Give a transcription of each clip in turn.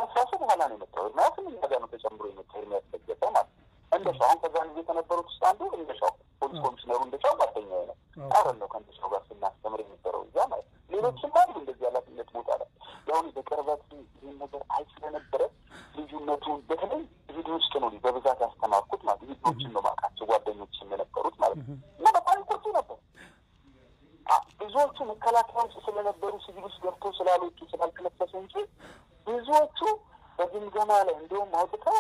ኤርሚያስ ራሱ በኋላ ነው የመጣው። ኤርሚያስም እኛ ጋር ነው ተጨምሮ የመጣው። ኤርሚያስ ለገሰ ማለት እንደሻው አሁን ከዛን ጊዜ ከነበሩት ውስጥ አንዱ እንደሻው ፖሊስ ኮሚሽነሩ እንደሻው ጓደኛዬ ነው። አብረን ነው ከእንደሻው ጋር ስናስተምር የነበረው እዛ ማለት ሌሎችም አሉ እንደዚህ ኃላፊነት ቦታ ላይ ያሁን በቅርበት ይህን ነገር አይ ስለነበረ ልዩነቱን በተለይ ቪዲዮ ውስጥ ነው በብዛት ያስተማርኩት ማለት ቪዲዮችን ነው ማውቃቸው ጓደኞችም የነበሩት ማለት ነው እና በጣም ቆጡ ነበር። ብዙዎቹ መከላከያ ውስጥ ስለነበሩ ሲቪል ውስጥ ገብተው ስላልወጡ ስላልተለበሱ እንጂ ብዙዎቹ በግምገማ ላይ እንዲሁም አውጥተው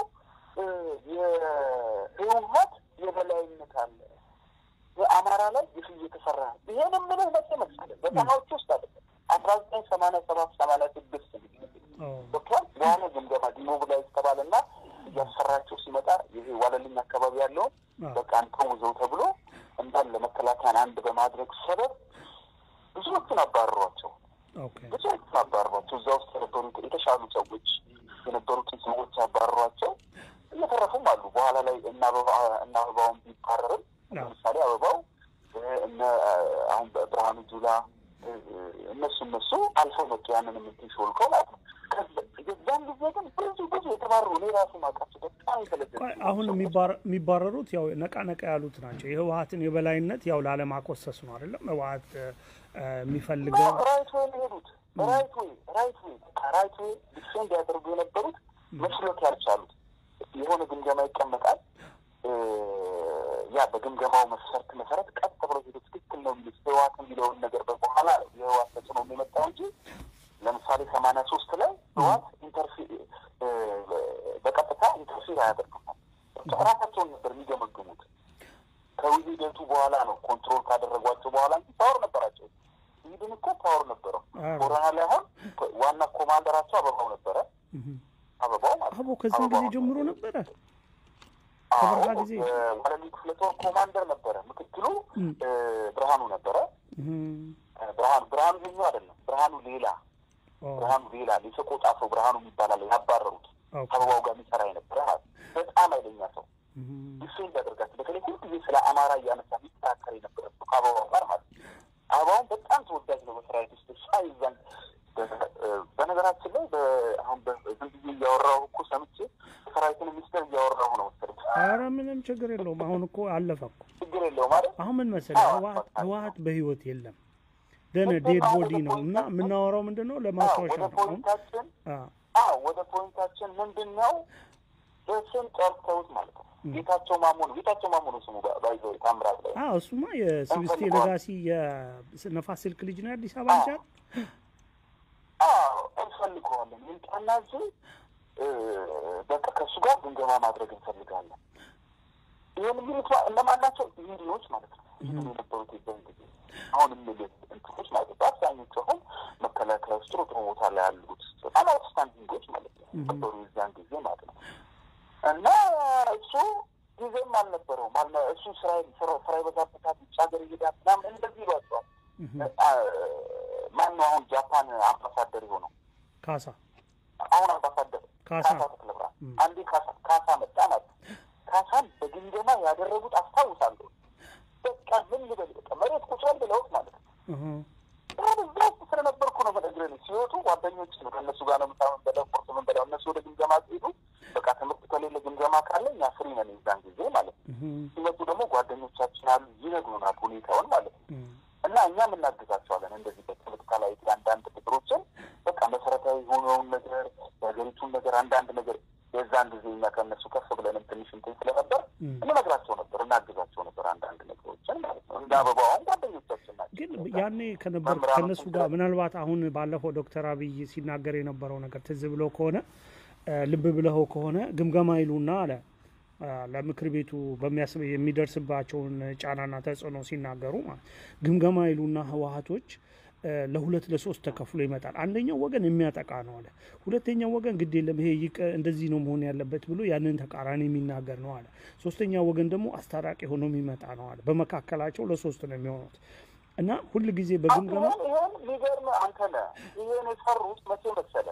የህወሀት የበላይነት አለ በአማራ ላይ ግፍ እየተሰራ ነው። ይሄን የምልህ መቼ መሰለህ በሰማዎች ውስጥ አለ አስራ ዘጠኝ ሰማንያ ሰባት ሰማንያ ስድስት ዶክተር የሆነ ግምገማ ዲሞቢላይዝ ተባለና እያሰራቸው ሲመጣ ይሄ ዋለልኝ አካባቢ ያለውን በቃ እንተውዘው ተብሎ እንዳለ መከላከያን አንድ በማድረግ ሰበብ ብዙዎቹን አባረሯቸው። ብዙዎቹን አባረሯቸው። እዛ ውስጥ የነበሩት የተሻሉ ሰዎች የነበሩትን ሰዎች አባረሯቸው። እየተረፉም አሉ። በኋላ ላይ እነ አበባውን ቢባረርም ለምሳሌ አበባው እነ አሁን ብርሃኑ ጁላ እነሱ እነሱ አልፈው መጡ። ያንን የምንትን ሾልከው ማለት ነው። የዛን ጊዜ ግን ብዙ ብዙ የተባረሩ እኔ ራሱ ማውቃቸው በጣም የተለጀ አሁን የሚባረሩት ያው ነቃ ነቃ ያሉት ናቸው። የህወሀትን የበላይነት ያው ላለማኮሰስ ነው አይደለም ህወሀት የሚፈልገው ራይት ወይ ሄዱት ራይት ወይ ራይት ወይ ራይት ወይ ዲፌንድ ያደርጉ የነበሩት መስሎት ያልቻሉት የሆነ ግምገማ ይቀመጣል። ያ በግምገማው መስፈርት መሰረት ቀጥ ብሎ ሄዶ ትክክል ነው የሚሉት ህወሀት የሚለውን ነገር በበኋላ የህወሀት ተጽዕኖ የመጣው እንጂ ለምሳሌ ሰማንያ ሶስት ላይ ህወሀት ኢንተርፊ በቀጥታ ኢንተርፊር አያደርግም። ራሳቸውን ነበር የሚገመግሙት። ከውህደቱ በኋላ ነው ኮንትሮል ካደረጓቸው በኋላ እንጂ ፓወር ነበራቸው። ይህድን እኮ ፓወር ነበረው። ኮሮና ላይ አሁን ዋና ኮማንደራቸው አበባው ነበረ። አበባው ማለት አቦ ከዚህ ጊዜ ጀምሮ ነበረ ከበረሃ ጊዜ ዋለልኝ ክፍለ ጦር ኮማንደር ነበረ። ምክትሉ ብርሃኑ ነበረ። ብርሃኑ ብርሃኑ ይኙ አይደለም ብርሃኑ ሌላ ብርሃኑ ሌላ የሰቆጣ ሰው ብርሃኑ የሚባላል ያባረሩት ከአበባው ጋር የሚሰራ የነበረ ማለት በጣም አይለኛ ሰው ዲፌንድ ያደርጋቸው በተለይ ሁል ጊዜ ስለ አማራ እያነሳ የሚከራከር የነበረ ሰው ከአበባው ጋር ማለት አበባውን በጣም ተወዳጅ ነው በሰራዊት ውስጥ ሳይዛን በነገራችን ላይ አሁን ዝም ብዬ እያወራሁ እኮ ሰምቼ ሰራዊትን ሚኒስተር እያወራሁ ነው መሰለኝ። ኧረ ምንም ችግር የለውም። አሁን እኮ አለፈ እኮ ችግር የለውም ማለት አሁን ምን መሰለህ ህወሀት በህይወት የለም ደነ ዴድ ቦዲ ነው እና የምናወራው ምንድን ነው ለማስታወሻ ወደ ነው። ፖይንታችን አዎ ወደ ፖይንታችን ምንድን ነው በስም ጠርተውት ማለት ነው። ጌታቸው ማሞ ነው። ጌታቸው ማሞ ነው ስሙ ባይዘው ታምራት ላይ አዎ እሱማ የስብስቴ ለጋሲ የነፋስ ስልክ ልጅ ነው የአዲስ አበባ ልጅ አይደል? አዎ እንፈልገዋለን። ይምጣና እዚህ በቃ ከእሱ ጋር ግምገማ ማድረግ እንፈልጋለን። ይህን የሚሉት እነማን ናቸው? ሚዲዎች ማለት ነው። ይህን የነበሩት የዛን ጊዜ አሁን የምልህ እንትኖች ማለት ነው። አብዛኞቹ አሁን መከላከያ ውስጥ ጥሩ ጥሩ ቦታ ላይ ያሉት በጣም አውትስታንዲንጎች ማለት ነው ነበሩ የዛን ጊዜ ማለት ነው። እና እሱ ጊዜም አልነበረውም አልነ እሱ ስራ ስራ የበዛበታል ውጭ ሀገር ይሄዳል ምናምን እንደዚህ ይሏቸዋል። ማን ነው አሁን ጃፓን አምባሳደር የሆነው? ካሳ አሁን አምባሳደር ካሳ ካሳ ተክለብራ አንዴ ካሳ ካሳ መጣ ማለት ካሳን በግምገማ ያደረጉት አስታውሳለሁ። በቃ ምን ልበል በቃ መሬት ቁጭል ብለውት ማለት ነው። እዛ ውስጥ ስለነበርኩ ነው መነግረን ሲወጡ ጓደኞች ነው ከእነሱ ጋር ነው ምሳምን በለው ቁርስ ምን በለው እነሱ ወደ ግምገማ ሲሄዱ በቃ ትምህርት ከሌለ ግምገማ ካለ እኛ ፍሪ ነን የዛን ጊዜ ማለት ነው። ሲመጡ ደግሞ ጓደኞቻችን አሉ ይነግሩናል ሁኔታውን ማለት ነው። እና እኛም እናግዛቸዋለን እንደዚህ በፖለቲካ ላይ አንዳንድ ቁጥሮችን በቃ መሰረታዊ የሆነውን ነገር የሀገሪቱን ነገር አንዳንድ ነገር የዛን ጊዜ እኛ ከእነሱ ከፍ ብለንም ትንሽ እንትን ስለነበር እንነግራቸው ነበር፣ እናግዛቸው ነበር አንዳንድ ነገሮችን ማለት ነው። እንደ አበባውን ጓደኞቻችን ናቸው። ግን ያኔ ከነበር ከእነሱ ጋር ምናልባት አሁን ባለፈው ዶክተር አብይ ሲናገር የነበረው ነገር ትዝ ብሎ ከሆነ ልብ ብለኸው ከሆነ ግምገማ ይሉና አለ ለምክር ቤቱ በሚያስብ የሚደርስባቸውን ጫናና ተጽዕኖ ሲናገሩ ማለት ግምገማ ይሉና ህወሀቶች ለሁለት ለሶስት ተከፍሎ ይመጣል። አንደኛው ወገን የሚያጠቃ ነው አለ። ሁለተኛው ወገን ግድ የለም ይሄ ይቀ እንደዚህ ነው መሆን ያለበት ብሎ ያንን ተቃራኒ የሚናገር ነው አለ። ሶስተኛው ወገን ደግሞ አስታራቂ ሆኖ የሚመጣ ነው አለ። በመካከላቸው ለሶስት ነው የሚሆኑት እና ሁል ጊዜ በግምገማ ይህን ሊገርም አንተ ነህ ይህን የሰሩት መቼ መሰለህ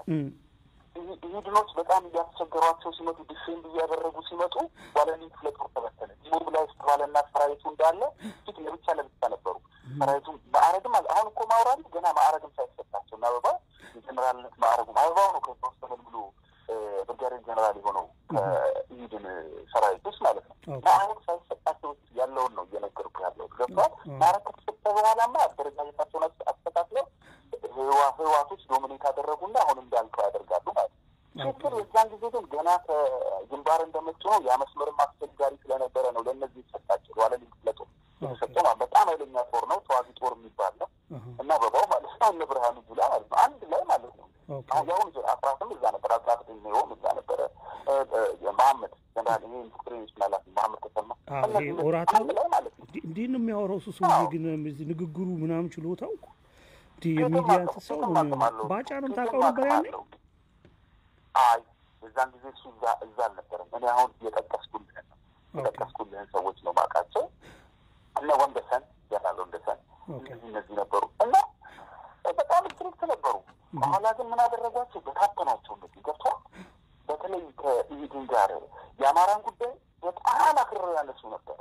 ሂድኖች በጣም እያስቸገሯቸው ሲመጡ ዲፌንድ እያደረጉ ሲመጡ ዋለልኝ ክፍለ ጦር ተበተነ። ዲሞቢላይዝ ተባለና ሰራዊቱ እንዳለ ፊት ለብቻ ለብቻ ነበሩ። ሰራዊቱ ማዕረግም አሁን እኮ ማውራሉ ገና ማዕረግም ሳይሰጣቸው እና አበባው የጀኔራልነት ማዕረጉ አበባው ነው ከዛ ውስጥ ተመልምሎ ብርጋዴር ጀነራል የሆነው ከኢሂድን ሰራዊት ውስጥ ማለት ነው። ማዕረግ ሳይሰጣቸው ያለውን ነው እየነገርኩ ያለው ገብቷል። ማዕረግ ከተሰጠ በኋላማ አደረጃጀታቸውን አስተካክለው ህዋቶች ዶሚኔት አደረጉና አሁን እንዳልከው ያደርጋሉ ማለት ነው። ችግር የዛን ጊዜ ግን ገና ከግንባር እንደመጡ ነው። ያ መስመርም አስቸጋሪ ስለነበረ ነው ለእነዚህ የተሰጣቸው ዋለ ክፍለ ጦር የተሰጠው ማለት በጣም ኃይለኛ ጦር ነው። ተዋጊ ጦር የሚባል ነው እና በባው ማለት ነው እነ ብርሃኑ ጁላ ማለት ነው አንድ ላይ ማለት ነው። አሁን ያሁን አስራትም እዛ ነበር፣ አስራት ድሜውም እዛ ነበረ። መሀመድ ጀነራል ይሄ ኢንዱስትሪ ናላት መሀመድ ተሰማ ኦራታ ላይ ማለት ነው። እንዴት ነው የሚያወራው እሱ ሰውዬ ግን ንግግሩ ምናምን ችሎታው የሚዲያ ሰው ባጫ ነው ታውቀው ነበር ያኔ አይ እዛን ጊዜ እሱ እዛ እዛ አልነበረም። እኔ አሁን የጠቀስኩልህን ነው የጠቀስኩልህን ሰዎች ነው ማውቃቸው። እነ ወንደሰን ጀነራል ወንደሰን እነዚህ እነዚህ ነበሩ እና በጣም ስትሪክት ነበሩ። በኋላ ግን ምን አደረጓቸው? በታተኗቸው እንደዚህ ገብቷል። በተለይ ከኢሂድን ጋር የአማራን ጉዳይ በጣም አክርረው ያነሱ ነበረ።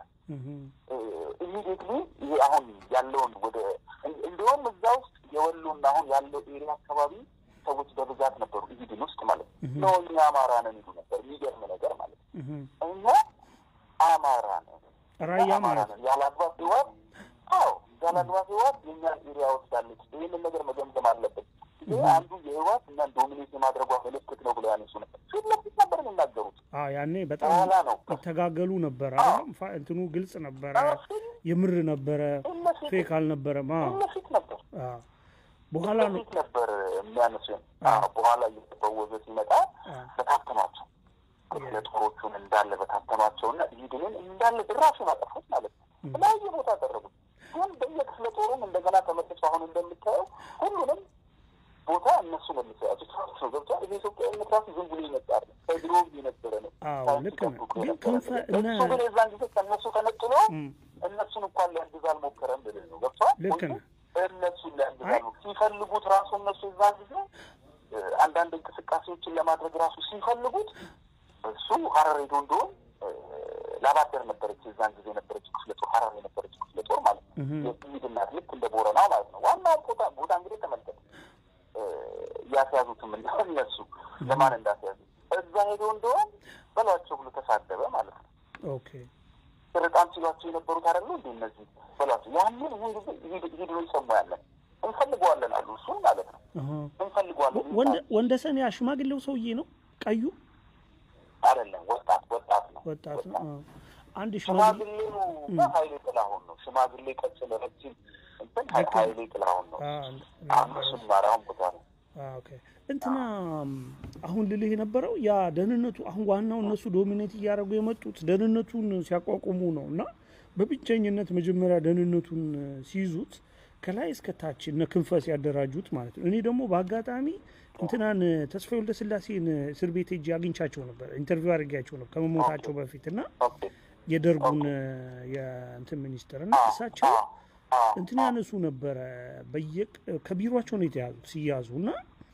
ኢሚዲየትሊ ይሄ አሁን ያለውን ወደ እንዲሁም እዛ ውስጥ የወሎና አሁን ያለው ኤሪያ አካባቢ ሰዎች በብዛት ነበሩ ኢሂድን ውስጥ ማለት ነው። ነው እኛ አማራ ነን ይሉ ነበር። የሚገርም ነገር ማለት ነው። እኛ አማራ ነን ራያ አማራ ነን ያለ አግባብ ህይወት አዎ ያለ አግባብ ህይወት የእኛን ኤሪያ ወስዳለች። ይህንን ነገር መገምገም አለበት። ይህ አንዱ የህይወት እኛን ዶሚኔት የማድረጓ ምልክት ነው ብለው ያነሱ ነበር። ፊት ለፊት ነበር የሚናገሩት። ያኔ በጣም በኋላ ነው ይተጋገሉ ነበር። አይደለም እንትኑ ግልጽ ነበረ፣ የምር ነበረ፣ ፌክ አልነበረም። ፊት ነበር በኋላ ነው ፊት ነበር የሚያነሱ። በኋላ እየተበወዘ ሲመጣ በታተኗቸው ክፍለ ጦሮቹን እንዳለ በታተኗቸው እና ኢሂድንን እንዳለ ድራሹን አጠፉት ማለት ነው። የተለያየ ቦታ አደረጉት። ግን በየክፍለ ጦሩም እንደገና ተመልሶ አሁን እንደምታየው ሁሉንም ቦታ እነሱ መልሰው ያዙት ነው ገብቷል። ይሄ ኢትዮጵያዊነት ራሱ ዝም ብሎ ይመጣል ከድሮ የነበረ ነው። አዎ ልክ ነው። ግን ክንፈ እነ እሱ ግን የዛን ጊዜ ከእነሱ ተነጥሎ እነሱን እንኳን ሊያግዝ አልሞከረም ብልህ ነው ገብቷል። ልክ ነው። እነሱን ሊያግዛሉ ሲፈልጉት ራሱ እነሱ የዛን ጊዜ አንዳንድ እንቅስቃሴዎችን ለማድረግ ራሱ ሲፈልጉት እሱ ሀረር ሄዶ እንደሆን ላባደር ነበረች የዛን ጊዜ ነበረች ክፍለ ጦር ሀረር የነበረች ክፍለ ጦር ማለት ነው። የኢሂድ እናት ልክ እንደ ቦረና ማለት ነው። ዋናው ቦታ ቦታ እንግዲህ ተመልከት ያስያዙትም እነሱ ለማን እንዳስያዙ እዛ ሄዶ እንደሆን በሏቸው ብሎ ተሳደበ ማለት ነው። ኦኬ በጣም ሲሏቸው የነበሩት አይደሉ እንዲ እነዚህ በሏቸው ያንን ይህን ጊዜ ሂድ ነው ይሰሙ ያለን እንፈልገዋለን አሉ። እሱም ማለት ነው እንፈልገዋለን። ወንደሰን ያ ሽማግሌው ሰውዬ ነው ቀዩ አይደለም፣ ወጣት ወጣት ነው ወጣት ነው። አንድ ሽማግሌ ሽማግሌው ሀይሌ ጥላሁን ነው። ሽማግሌ ቀጭን ረጅም እንትን ሀይሌ ጥላሁን ነው። እሱም ማራሁን ቦታ ነው። ኦኬ እንትና አሁን ልልህ የነበረው ያ ደህንነቱ አሁን ዋናው እነሱ ዶሚኔት እያደረጉ የመጡት ደህንነቱን ሲያቋቁሙ ነው እና በብቸኝነት መጀመሪያ ደህንነቱን ሲይዙት ከላይ እስከ ታች እነ ክንፈ ሲያደራጁት ማለት ነው። እኔ ደግሞ በአጋጣሚ እንትናን ተስፋዬ ወልደ ስላሴን እስር ቤት ሄጄ አግኝቻቸው ነበር፣ ኢንተርቪው አድርጌያቸው ነበር ከመሞታቸው በፊት እና የደርጉን የእንትን ሚኒስትር እና እሳቸው እንትን ያነሱ ነበረ ከቢሯቸው ነው የተያዙት ሲያዙ እና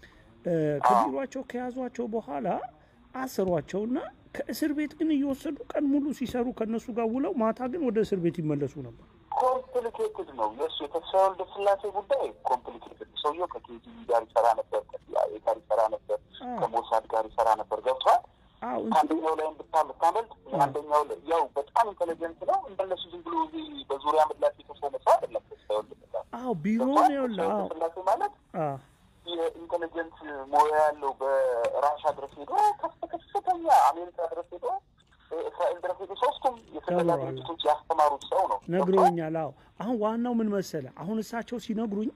ከቢሯቸው ከያዟቸው በኋላ አሰሯቸውና ከእስር ቤት ግን እየወሰዱ ቀን ሙሉ ሲሰሩ ከእነሱ ጋር ውለው ማታ ግን ወደ እስር ቤት ይመለሱ ነበር። ኮምፕሊኬትድ ነው የእሱ የተስፋዬ ወልደ ስላሴ ጉዳይ ኮምፕሊኬትድ። ሰውየው ከኬጂቢ ጋር ይሰራ ነበር፣ ከሲአይኤ ጋር ይሰራ ነበር፣ ከሞሳድ ጋር ይሰራ ነበር። ገብቷል። አንደኛው ላይም ብታመልጥ አንደኛው ላይ ያው በጣም ኢንቴሊጀንት ነው። እንደነሱ ዝም ብሎ በዙሪያ ምላሽ የተሾመ ሰው አይደለም ተስፋዬ ወልደ ስላሴ። አዎ ቢሮ ነው ያለ ስላሴ ማለት የኢንቴሊጀንት ሙያ ያለው በራሻ ድረስ ሄዶ ከፍተኛ አሜሪካ ድረስ ሄዶ እስራኤል ድረስ ሄዶ ሶስቱም የስለላ ድርጅቶች ያስተማሩት ሰው ነው። ነግሮኛል። አዎ አሁን ዋናው ምን መሰለ፣ አሁን እሳቸው ሲነግሩኝ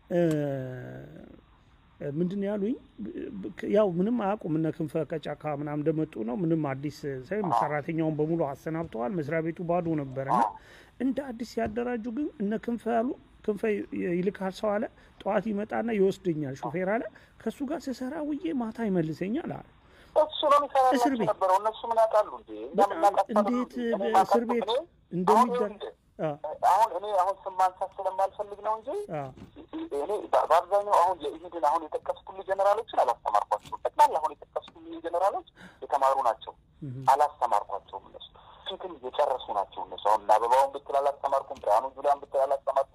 ምንድን ነው ያሉኝ? ያው ምንም አያውቁም እነ ክንፈ ከጫካ ምናምን እንደመጡ ነው። ምንም አዲስ ሳይሆን ሰራተኛውን በሙሉ አሰናብተዋል። መስሪያ ቤቱ ባዶ ነበረ እና እንደ አዲስ ሲያደራጁ ግን እነ ክንፈ ያሉ ክንፈ ይልካል ሰው አለ። ጠዋት ይመጣና ይወስደኛል ሾፌር አለ። ከእሱ ጋር ስሰራ ውዬ ማታ ይመልሰኛል አለ። እሱ ነው እስር ቤት ነበረው። እነሱ ምን ያውቃሉ እንዴ? እንዴት እስር ቤት እንደሚደረግ አሁን እኔ አሁን ስም ማንሳት ስለማልፈልግ ነው እንጂ እኔ በአብዛኛው አሁን የኢሂድን አሁን የጠቀስኩልህ ጀኔራሎችን አላስተማርኳቸውም። ጠቅላላ አሁን የጠቀስኩልህ ጀኔራሎች የተማሩ ናቸው። አላስተማርኳቸውም። እነሱ ፊትም የጨረሱ ናቸው። እነሱ አሁን እና አበባውን ብትል አላስተማርኩም፣ ብርሃኑ ጁላን ብትል አላስተማርኩም፣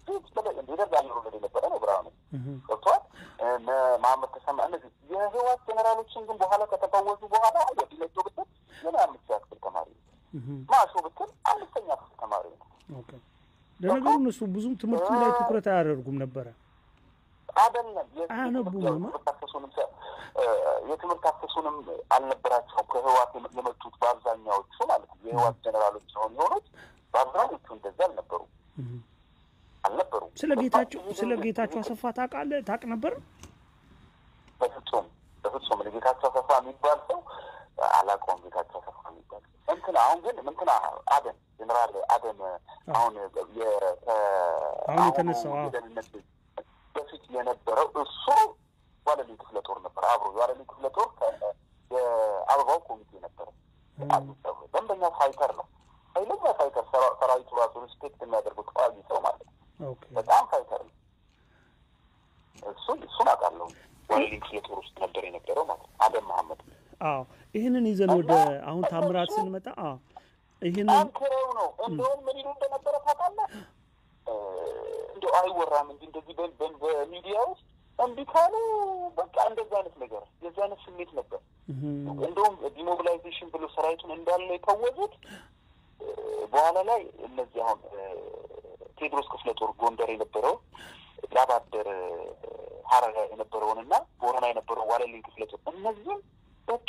ፊት ደርግ አየሩ ወደ ነበረ ነው ብርሃኑ ገብተዋል። መሀመድ ተሰማ እነዚህ የህወሓት ጀኔራሎችን ግን በኋላ ከተፈወሱ በኋላ ወዲነጆ ብትል ገና አምስት ያክፍል ተማሪ ነው። ማሾ ብትል አምስተኛ ክፍል ተማሪ ነው። ለነገሩ እነሱ ብዙም ትምህርቱ ላይ ትኩረት አያደርጉም ነበረ። አይደለም አያነቡም። የትምህርት አክሰሱንም አልነበራቸውም። ከህወሓት የመጡት በአብዛኛዎቹ ማለት ነው የህወሓት ጀኔራሎች ሲሆን የሆኑት በአብዛኞቹ እንደዚህ አልነበሩም አልነበሩም። ስለ ጌታቸው ስለ ጌታቸው አሰፋ ታውቃለህ? ታውቅ ነበር? በፍጹም በፍጹም ጌታቸው አሰፋ የሚባል ሰው አላውቀውም። ጌታቸው አሰፋ የሚባል እንትና አሁን ግን እንትና አደም ጀኔራል አደም አሁን አሁን የተነሳው የደህንነት በፊት የነበረው እሱ ዋለልኝ ክፍለ ጦር ነበር። አብሮ የዋለልኝ ክፍለ ጦር የአበባው ኮሚቴ ነበረ። ደንበኛ ፋይተር ነው። ኃይለኛ ፋይተር፣ ሰራዊቱ ራሱ ሪስፔክት የሚያደርገው ተዋጊ ሰው ማለት ነው። በጣም ፋይተር ነው። እሱን እሱን አውቃለሁ። ዋለልኝ ክፍለ ጦር ውስጥ ነበር የነበረው ማለት ነው። አደም መሀመድ። አዎ ይህንን ይዘን ወደ አሁን ታምራት ስንመጣ ይህንን አንክረው ነው እንደውም ምን ይሉ እንደነበረ ታውቃለህ? እንደው አይወራም እንጂ እንደዚህ በሚዲያ ውስጥ እምቢ ካሉ በቃ እንደዚህ አይነት ነገር የዚህ አይነት ስሜት ነበር። እንደውም ዲሞቢላይዜሽን ብሎ ሰራዊቱን እንዳለ የታወዙት በኋላ ላይ እነዚህ አሁን ቴዎድሮስ ክፍለ ጦር ጎንደር የነበረው ላባደር ሀረር የነበረውንና ቦረና የነበረው ዋለልኝ ክፍለ ጦር እነዚህም በቃ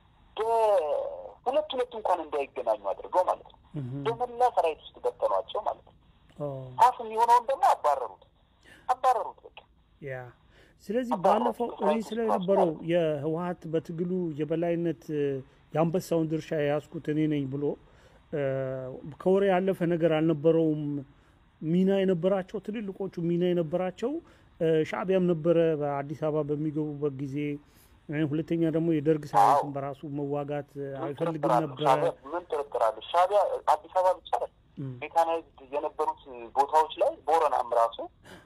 በሁለት ሁለት እንኳን እንዳይገናኙ አድርገው ማለት ነው በመላ ሰራዊት ውስጥ በተኗቸው ማለት ነው። ሀፍ የሚሆነውን ደግሞ አባረሩት አባረሩት በቃ ያ ስለዚህ ባለፈው እኔ ስለነበረው የህወሀት በትግሉ የበላይነት የአንበሳውን ድርሻ የያዝኩት እኔ ነኝ ብሎ ከወሬ ያለፈ ነገር አልነበረውም። ሚና የነበራቸው ትልልቆቹ ሚና የነበራቸው ሻዕቢያም ነበረ በአዲስ አበባ በሚገቡበት ጊዜ። ሁለተኛ ደግሞ የደርግ ሰራዊትን በራሱ መዋጋት አይፈልግም ነበረ። ምን ጥርጥር አለ? ሻዕቢያ አዲስ አበባ ብቻ ሜካናይዝድ የነበሩት ቦታዎች ላይ ቦረናም ራሱ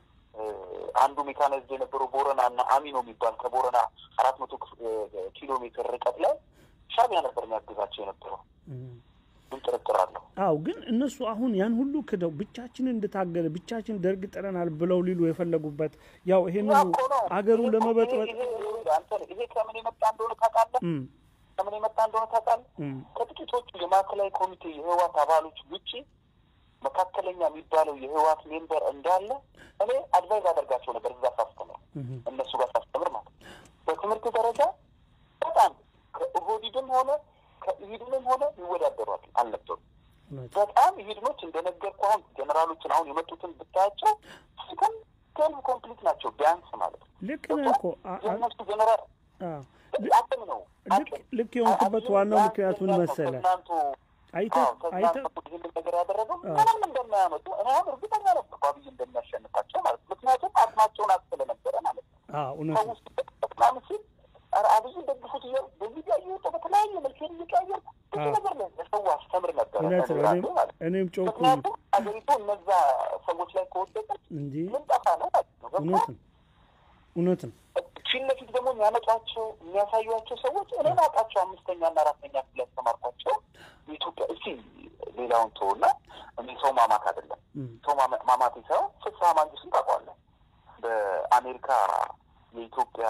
አንዱ ሜካናይዝድ የነበረው ቦረና እና አሚኖ የሚባል ከቦረና አራት መቶ ኪሎ ሜትር ርቀት ላይ ሻዕቢያ ነበር የሚያግዛቸው የነበረው። ምን ጥርጥር አለው? አዎ፣ ግን እነሱ አሁን ያን ሁሉ ክደው ብቻችንን እንደታገለ ብቻችን ደርግ ጥለናል ብለው ሊሉ የፈለጉበት ያው ይሄንን አገሩን ለመበጥበጥ ይሄ ከምን የመጣ እንደሆነ ታውቃለህ? ከምን የመጣ እንደሆነ ታውቃለህ? ከጥቂቶቹ የማዕከላዊ ኮሚቴ የህወሓት አባሎች ውጪ መካከለኛ የሚባለው የህወሓት ሜምበር እንዳለ እኔ አድቫይዝ አደርጋቸው ነበር እዛ ሳስተምር፣ እነሱ ጋር ሳስተምር ማለት በትምህርት ደረጃ በጣም ከኦህዴድም ሆነ ከኢህድንም ሆነ ይወዳደሯል አልነበሩም። በጣም ኢህድኖች እንደነገርኩህ አሁን ጀኔራሎችን አሁን የመጡትን ብታያቸው ሲከም ቴልቭ ኮምፕሊት ናቸው ቢያንስ ማለት ነው። ልክ ነህ እኮ የእነሱ ጀኔራል አቅም ነው። ልክ የሆንክበት ዋናው ምክንያት ምን መሰለህ? አይተህ አይተህ ይህንን ነገር ያደረገው ምንም እንደማያመጡ እኔ አሁን እርግጠኛ ነበርኩ አብይ እንደሚያሸንፋቸው ማለት ነው። ምክንያቱም አቅማቸውን አቅ ስለነበረ ማለት ነው። እውነት ነው። ምናምን ሲል ኧረ አብይን ደግፉት እያሉ በሚዲያ እየወጡ በተለያየ መልክ እየቀያየርኩ ብዙ ነገር ነው ለሰው አስተምር ነበረ። እውነት ነው። እኔም ጮኩ። ምክንያቱም አገሪቱ እነዛ ሰዎች ላይ ከወደቀች እንጂ ምን ጠፋ ነው ማለት ነው። እውነት ነው። እውነት ነው። ፊት ለፊት ደግሞ የሚያመጧቸው የሚያሳዩቸው ሰዎች እኔን አውቃቸው አምስተኛ እና አራተኛ ክፍል ያስተማርኳቸው የኢትዮጵያ እስቲ ሌላውን ተውና እኔ ሰው ማማት አይደለም ሰው ማማት ሳይሆን ፍስሀ ማንጁስን ታውቀዋለህ? በአሜሪካ የኢትዮጵያ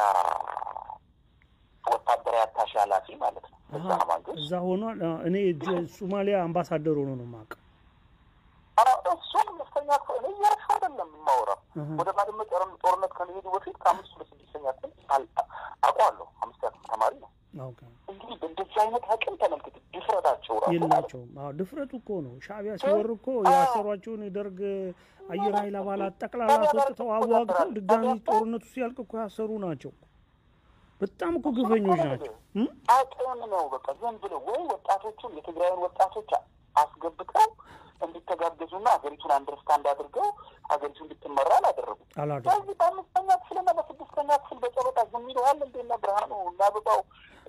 ወታደራዊ አታሼ ኃላፊ ማለት ነው። ፍስሀ ማንጁስ እዛ ሆኗል። እኔ ሶማሊያ አምባሳደር ሆኖ ነው የማውቀው። እሱም አምስተኛ ክፍል እኔ እያልኩ አይደለም የማወራው ወደ ባድመ ጦርነት ከመሄዱ በፊት ከአምስት ወደ ስድስተኛ ክፍል አውቀዋለሁ። አምስተኛ ክፍል ተማሪ ነው። እንግዲህ በእንደዚህ አይነት አቅም ተመልክት ድፍረታቸው ራሱ የላቸውም። አዎ ድፍረቱ እኮ ነው። ሻዕቢያ ሲወር እኮ ያሰሯቸውን የደርግ አየር ኃይል አባላት ጠቅላላ አስወጥተው አዋግተው ድጋሚ ጦርነቱ ሲያልቅ እኮ ያሰሩ ናቸው። በጣም እኮ ግፈኞች ናቸው። አቅም ነው በቃ ዝም ብለው ወይ ወጣቶቹን የትግራይን ወጣቶች አስገብተው እንዲተጋገዙና ሀገሪቱን አንደርስታንድ አድርገው ሀገሪቱ እንድትመራ አላደረጉም። ስለዚህ በአምስተኛ ክፍልና በስድስተኛ ክፍል በጨበጣ ዝም ይለዋል እንዴና ብርሃኑ እና አበባው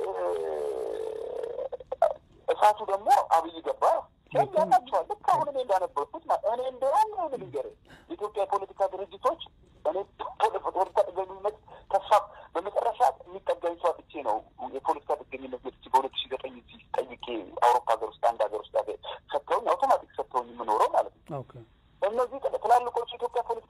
እሳቱ ደግሞ አብይ ገባ ያላቸዋል። ልክ አሁን እኔ እንዳነበርኩት እኔ እንደውም ሆን ልንገር የኢትዮጵያ የፖለቲካ ድርጅቶች እኔ ፖለቲካ ጥገኝነት ተስፋ በመጨረሻ የሚጠጋኝ ሰው አጥቼ ነው የፖለቲካ ጥገኝነት መጥቼ በሁለት ሺ ዘጠኝ እዚህ ጠይቄ አውሮፓ ሀገር ውስጥ አንድ ሀገር ውስጥ ሰጥተውኝ አውቶማቲክ ሰጥተውኝ የምኖረው ማለት ነው። እነዚህ ትላልቆቹ የኢትዮጵያ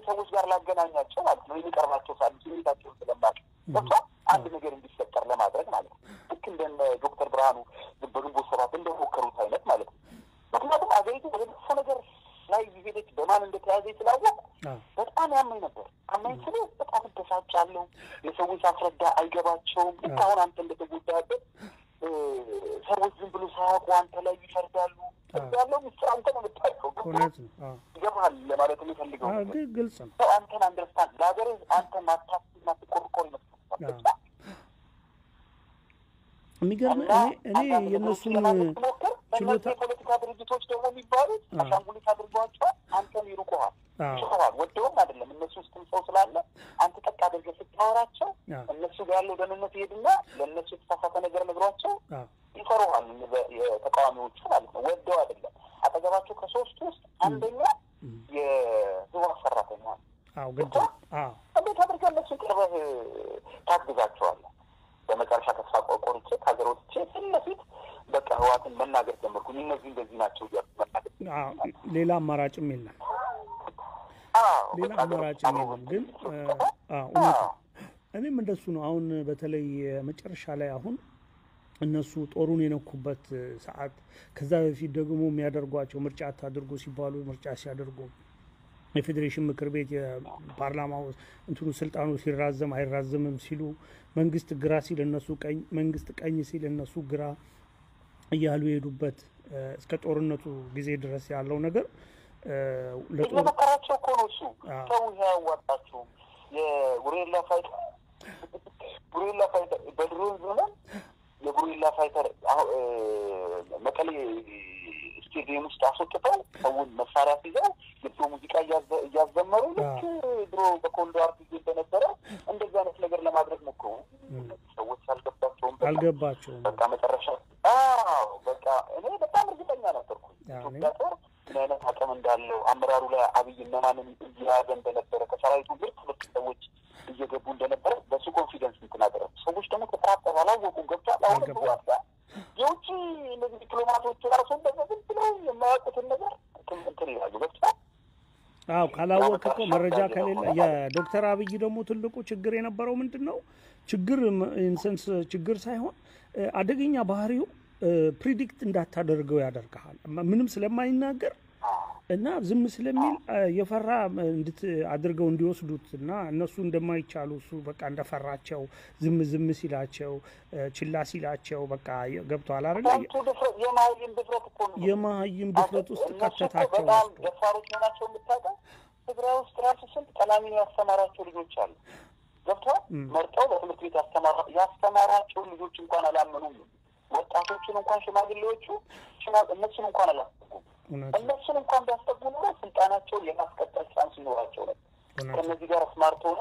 ሰዎች ጋር ላገናኛቸው ማለት ነው የሚቀርባቸው ሳሉ ስሜታቸውን ስለማቅ ገብቷል አንድ ነገር እንዲፈጠር ለማድረግ ማለት ነው። ልክ እንደነ ዶክተር ብርሃኑ በግንቦት ሰባት እንደሞከሩት አይነት ማለት ነው። ምክንያቱም አገሪቱ ወደ መጥፎ ነገር ላይ ሄደች በማን እንደተያዘ ስላወቅ በጣም ያመኝ ነበር። አመኝ ስለ በጣም እበሳጫለሁ። ለሰዎች አስረዳ አይገባቸውም። ልክ አሁን አንተ እንደተጎዳበት ሰዎች ዝም ብሎ ሳያውቁ አንተ ላይ ይፈርዳሉ። ያለው ምስጢር አንተ ነው የምታውቀው። ይገባሃል ለማለት የሚፈልገው ግልጽ ነው። ሰው አንተን አንደርስታንድ ለሀገር አንተ ማታስብ ማትቆርቆር ይመስላል። የሚገርም እኔ የእነሱን ችሎታ የፖለቲካ ድርጅቶች ደግሞ የሚባሉት አሻንጉሊት አድርገዋቸዋል። አንተን ይሩቁሃል፣ ይጮኸዋል። ወደውም አይደለም እነሱ ውስጥም ሰው ስላለ አንተ ጠቅ አድርገህ ስታወራቸው እነሱ ጋር ያለው ደህንነት ይሄድና ለእነሱ የተሳሳተ ነገር ነግሯቸው ይፈሩሃል። የተቃዋሚዎቹ ማለት ነው። ወደው አይደለም። አጠገባቸው ከሶስቱ ውስጥ አንደኛ የህወሓት ሰራተኛ ነው። እንዴት አድርገህ እነሱን ቅርበህ ታግዛቸዋለህ? በመጨረሻ ተስፋ ቆርጬ ከሀገር ወጥቼ ፊት ለፊት በቃ ህወሓትን መናገር ጀመርኩኝ። እነዚህ እንደዚህ ናቸው እያልኩ መናገር ሌላ አማራጭም የለም። ሌላ አማራጭም የለም። ግን እውነት እኔም እንደሱ ነው። አሁን በተለይ መጨረሻ ላይ አሁን እነሱ ጦሩን የነኩበት ሰዓት፣ ከዛ በፊት ደግሞ የሚያደርጓቸው ምርጫ አታድርጉ ሲባሉ ምርጫ ሲያደርጉ የፌዴሬሽን ምክር ቤት የፓርላማው እንትኑ ስልጣኑ ሲራዘም አይራዘምም ሲሉ መንግስት ግራ ሲል እነሱ ቀኝ፣ መንግስት ቀኝ ሲል እነሱ ግራ እያሉ የሄዱበት እስከ ጦርነቱ ጊዜ ድረስ ያለው ነገር ለጦርነታቸው እኮ ነው። እሱ ሰው ያዋጣቸውም የጉሬላ ፋይተር ጉሬላ ፋይተር በድሮን ዘመን የጉሬላ ፋይተር መቀሌ ስቴዲየም ውስጥ አስወጥተው ሰውን መሳሪያ ሲይዘው ልብሶ ሙዚቃ እያዘመሩ ልክ ድሮ በኮንዶ አርት ጊዜ እንደነበረ እንደዚህ አይነት ነገር ለማድረግ ሞክሩ። ሰዎች አልገባቸውም አልገባቸውም። በቃ መጨረሻ በቃ እኔ በጣም እርግጠኛ ነበርኩ ኢትዮጵያ ጦር ምን አይነት አቅም እንዳለው አመራሩ ላይ አብይ እነማንን እየያዘ እንደነበረ ከሰራዊቱ ምርጥ ምርጥ ሰዎች እየገቡ እንደነበረ በሱ ኮንፊደንስ እንትን አደረጉ። ሰዎች ደግሞ ተጠራጠሩ፣ አላወቁም። ገብቷል። አሁን ዋጋ የውጭ እነዚህ ዲፕሎማቶች ራሱ እንደዚ ዝም ብለው የማያውቁትን ነገር እንትን ይላሉ። ገብቷል። አዎ ካላወቅ እኮ መረጃ ከሌለ የዶክተር አብይ ደግሞ ትልቁ ችግር የነበረው ምንድን ነው? ችግር ኢንሰንስ ችግር ሳይሆን አደገኛ ባህሪው ፕሪዲክት እንዳታደርገው ያደርግሃል። ምንም ስለማይናገር እና ዝም ስለሚል የፈራ እንድት አድርገው እንዲወስዱት እና እነሱ እንደማይቻሉ እሱ በቃ እንደፈራቸው ዝም ዝም ሲላቸው ችላ ሲላቸው በቃ ገብተዋል አይደለ? የመሀይም ድፍረት እኮ ነው። የመሀይም ድፍረት ውስጥ ከተታቸው በጣም ደፋሮች መሆናቸው የምታውቀው ትግራይ ውስጥ ራሱ ስንት ቀላሚ ያስተማራቸው ልጆች አሉ። ገብተዋል። መርጠው በትምህርት ቤት ያስተማራቸውን ልጆች እንኳን አላመኑም። ወጣቶችን እንኳን ሽማግሌዎቹ እነሱን እንኳን አላስጠጉም። እነሱን እንኳን ቢያስጠጉ ኖሮ ስልጣናቸውን የማስቀጠል ቻንስ ይኖራቸው ነበር። ከእነዚህ ጋር ስማርት ሆነ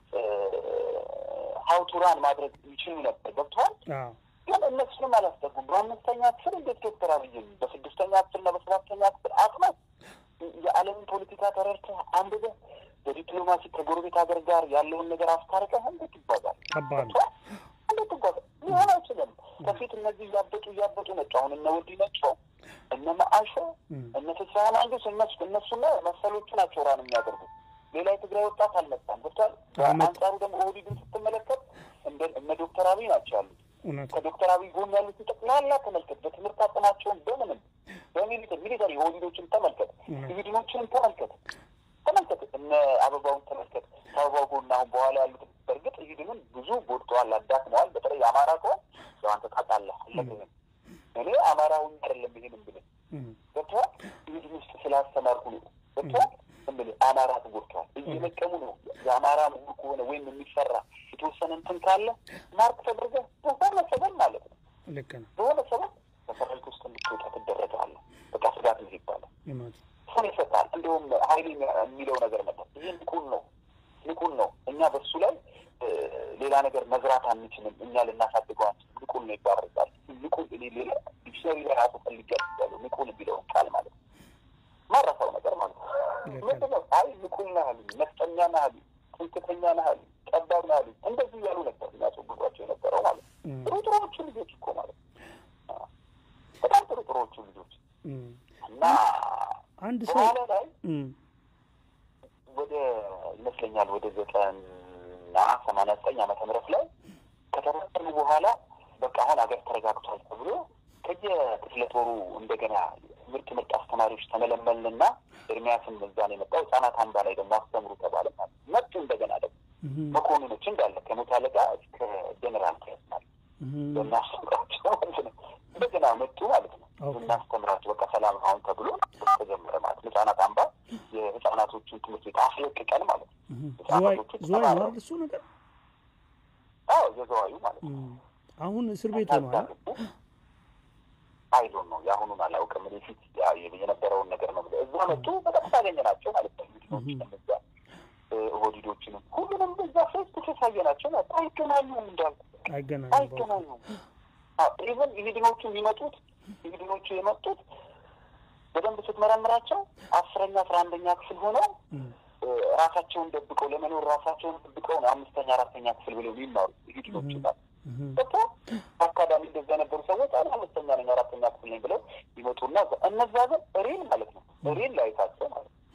ሀውቱራን ማድረግ ይችሉ ነበር። ገብተዋል። ግን እነሱንም አላስጠጉም። በአምስተኛ ክፍል እንዴት ዶክተር አብይም በስድስተኛ ክፍልና በሰባተኛ ክፍል አጥናት የዓለምን ፖለቲካ ተረድተህ አንብበህ በዲፕሎማሲ ከጎረቤት ሀገር ጋር ያለውን ነገር አስታርቀህ እንዴት ይባዛል? እንዴት ይጓዛል? ሊሆን አይችልም። ከፊት እነዚህ እያበጡ እያበጡ መጡ። አሁን እነ ወዲ ነቸው እነ መአሾ እነ ፍስሀ ማንግስት እነሱ እነሱና መሰሎቹ ናቸው ራን የሚያደርጉ ሌላ የትግራይ ወጣት አልመጣም። ገብቷል። አንጻሩ ደግሞ ኦህዴድን ስትመለከት እነ ዶክተር አብይ ናቸው ያሉት። ከዶክተር አብይ ጎን ያሉት ጠቅላላ ተመልከት። በትምህርት አቅማቸውን በምንም በሚሊተሪ ሚሊተሪ ኦህዴዶችን ተመልከት፣ ኢቪድኖችንም ተመልከት ተመልከት እነ አበባውን ተመልከት። ከአበባው ጎን አሁን በኋላ ያሉት በእርግጥ ኢቪድንን ብዙ ጎድተዋል፣ አዳክመዋል። በተለይ አማራ ከሆን ያው አንተ ታውቃለህ አለብህም እኔ አማራውን አይደለም ይሄን ብልህ ገብቶሃል። ኢቪድን ውስጥ ስላስተማርኩ ነው ገብቶሃል። እምልህ አማራ ተጎድተዋል፣ እየለቀሙ ነው። የአማራ ምሁር ከሆነ ወይም የሚሰራ የተወሰነ እንትን ካለ ማርክ ተደርገህ በሆነ ሰበብ ማለት ነው ልክ ነው በሆነ ሰበብ በሰራዊት ውስጥ እንድትወጣ ትደረጋለህ። በቃ ስጋት ነው ይባላል ስም ይሰጣል። እንዲሁም ሀይሌ የሚለው ነገር ነበር። ይህ ንቁን ነው ንቁን ነው። እኛ በሱ ላይ ሌላ ነገር መዝራት አንችልም። እኛ ልናሳድገው አንችልም። ንቁን ነው ይባረጋል። ንቁን ሌላ ዲክሽነሪ ላይ ራሱ ፈልጌ ያሉ ንቁን የሚለውን ቃል ማለት ነው ማረሳው ነገር ማለት ነው። ምንድን ነው? አይ ንቁን ነህ አሉኝ፣ ነፍጠኛ ነህ አሉኝ፣ ትምክህተኛ ነህ አሉኝ፣ ጠባብ ነህ አሉኝ። እንደዚህ እያሉ ነበር የሚያስወግዷቸው የነበረው ማለት ነው። ጥሩ ጥሩዎቹ ልጆች እኮ ማለት ነው። በጣም ጥሩ ጥሩዎቹ ልጆች እና አንድ ሰው በኋላ ላይ ወደ ይመስለኛል ወደ ዘጠና ሰማንያ ዘጠኝ ዓመተ ምህረት ላይ ከተበተኑ በኋላ በቃ አሁን ሀገር ተረጋግቷል ተብሎ ከየክፍለ ጦሩ እንደገና ምርጥ ምርጥ አስተማሪዎች ተመለመልንና ኤርሚያስን እዛ ነው የመጣው። ህጻናት አምባ ላይ ደግሞ አስተምሩ ተባለ ማለት መጡ። እንደገና ደግሞ መኮንኖች እንዳለ ከመቶ አለቃ እስከ ጀኔራል ድረስ ማለት በናስተምራቸው ማለት ነው። እንደገና መጡ ማለት ነው። እናስተምራቸው በቃ ሰላም አሁን ተብሎ ተጀመረ ማለት ነው። ህጻናት አምባ የህጻናቶቹን ትምህርት ቤት አስለቅቀን ማለት ነው። ዝዋይ ነው እሱ ነገር አዎ የዘዋዩ ማለት ነው። አሁን እስር ቤት ሆኗል። አይዶን ነው የአሁኑን አላውቅም። እኔ ፊት የነበረውን ነገር ነው ብለ እዛ መጡ። በጣም ታገኘናቸው ማለት ነው። ሚድኖች እዛ ኦህዲዶችንም ሁሉንም እዛ ፌስ ቱ ፌስ አየናቸው ማለት አይገናኙም፣ እንዳልኩ አይገናኙም። ኢቨን ኢሂድኖቹ የሚመጡት ኢሂድኖቹ የመጡት በደንብ ስትመረምራቸው አስረኛ አስራ አንደኛ ክፍል ሆነው ራሳቸውን ደብቀው ለመኖር ራሳቸውን ደብቀው ነው አምስተኛ አራተኛ ክፍል ብለው የሚማሩ ኢሂድኖች ይባል በቃ አካዳሚ እንደዛ የነበሩ ሰዎች አንድ አምስተኛ ነኝ አራተኛ ክፍል ነኝ ብለው ይመጡና እነዛ ግን ሬል ማለት ነው ሬል ላይታቸው ማለት ነው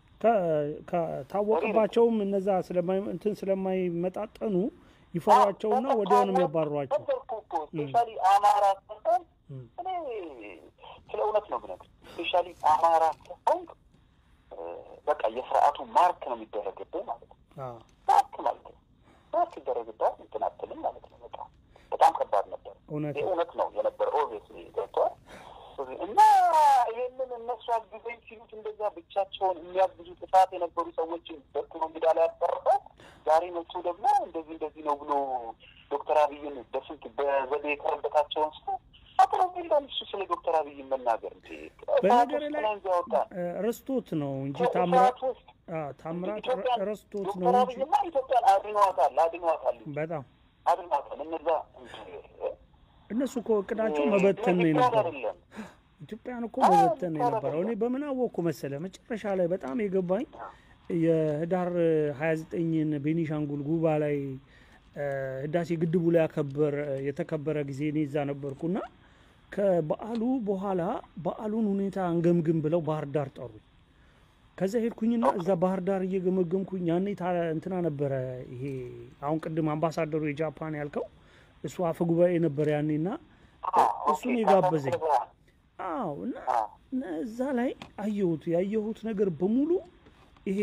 ከታወቅባቸውም እነዛ እንትን ስለማይመጣጠኑ ይፈሯቸውና ወዲያው ነው የሚያባሯቸው። ስፔሻሊ አማራ ሰሆን እኔ ስለ እውነት ነው ብነግር ስፔሻሊ አማራ ሰሆን በቃ የስርዓቱ ማርክ ነው የሚደረግብህ ማለት ነው። ማርክ ማለት ነው ማርክ ይደረግባት እንትን አትልም ማለት ነው። በጣም በጣም ከባድ ነበር። እውነት ነው የነበረ ኦብቪየስሊ ገብተዋል እና ይህንን እነሱ አግዘኝ ሲሉት እንደዛ ብቻቸውን የሚያግዙ ጥፋት የነበሩ ሰዎችን በትኖ ሜዳ ላይ ያስቀርበው ዛሬ መጡ ደግሞ እንደዚህ እንደዚህ ነው ብሎ ዶክተር አብይን በስንት በዘዴ የከረበታቸውን ሰው አጥሮ ሚላን እሱ ስለ ዶክተር አብይ መናገር እንጂ በነገር ላይ ረስቶት ነው እንጂ ታምራት ታምራት ረስቶት ነው ዶክተር አብይማ ኢትዮጵያን አድኗታል አድኗታል በጣም አድኗታል እነዛ እነሱ እኮ እቅዳቸው መበተን ነው የነበረው። ኢትዮጵያን እኮ መበተን ነው የነበረው። እኔ በምን አወቅኩ መሰለ መጨረሻ ላይ በጣም የገባኝ የህዳር 29ን ቤኒሻንጉል ጉባ ላይ ህዳሴ ግድቡ ላይ ያከበር የተከበረ ጊዜ እኔ እዛ ነበርኩና ከበዓሉ በኋላ በዓሉን ሁኔታ አንገምግም ብለው ባህር ዳር ጠሩኝ። ከዛ ሄድኩኝና እዛ ባህር ዳር እየገመገምኩኝ ያኔ እንትና ነበረ ይሄ አሁን ቅድም አምባሳደሩ የጃፓን ያልከው እሱ አፈ ጉባኤ ነበር ያኔና እሱን የጋበዘኝ። አዎ እና እዛ ላይ አየሁት ያየሁት ነገር በሙሉ ይሄ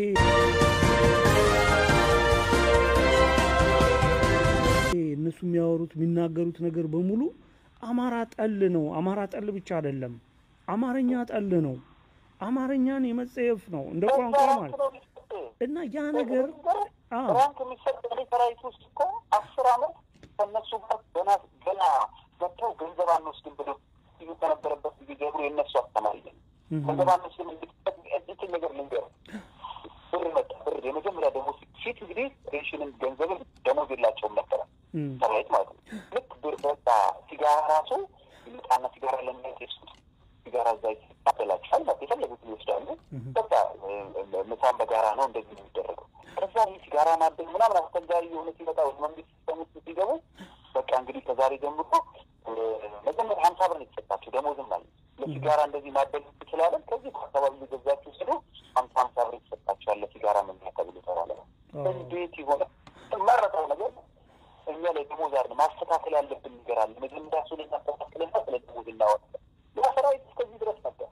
እነሱ የሚያወሩት የሚናገሩት ነገር በሙሉ አማራ ጠል ነው። አማራ ጠል ብቻ አይደለም፣ አማርኛ ጠል ነው። አማርኛን የመጸየፍ ነው እንደ ቋንቋ ማለት እና ያ ነገር ራንክ የሚሰጥ ሰራዊት ውስጥ እኮ አስር አመት ከእነሱ ጋር ገና ገና ገብተው ገንዘብ አንወስድም ብሎ ሲሉ ከነበረበት ጊዜ ጀምሮ የእነሱ አስተማሪ ነን። ገንዘብ አንወስድም እንትን ነገር ልንገር ብር መጣ ብር የመጀመሪያ ደሞዝ ፊት እንግዲህ ሬሽንን ገንዘብን ደሞዝ የላቸውም ነበረ ሰራዊት ማለት ነው። ልክ ብር በቃ ሲጋራ ራሱ ይመጣና ሲጋራ ለሚያጤሱት ሲጋራ እዛ ይታበላቸዋል ማለት የፈለጉትን ይወስዳሉ። በቃ ምሳን በጋራ ነው እንደዚህ የሚደረገው። ከዛ ይህ ሲጋራ ማደል ምናምን አስቸጋሪ የሆነ ሲመጣ ወደ መንግስት ሲስተም ውስጥ ሲገቡ በቃ እንግዲህ ከዛሬ ጀምሮ መጀመሪያ ሀምሳ ብር ነው የተሰጣቸው ደሞዝም ማለት ለሲጋራ እንደዚህ ማደል ትችላለን። ከዚህ አካባቢ እየገዛችሁ ስሉ ሀምሳ ሀምሳ ብር የተሰጣቸዋል ለሲጋራ መግዣ ተብሎ ተባለ። እንዴት የሆነ መረጠው ነገር እኛ ላይ ደሞዝ አለ ማስተካከል ያለብን ነገር አለ። መጀመሪያ እሱ ላይ ማስተካከልና ስለ ደሞዝ እናወጣለን። ያ ሰራዊት እስከዚህ ድረስ ነበር፣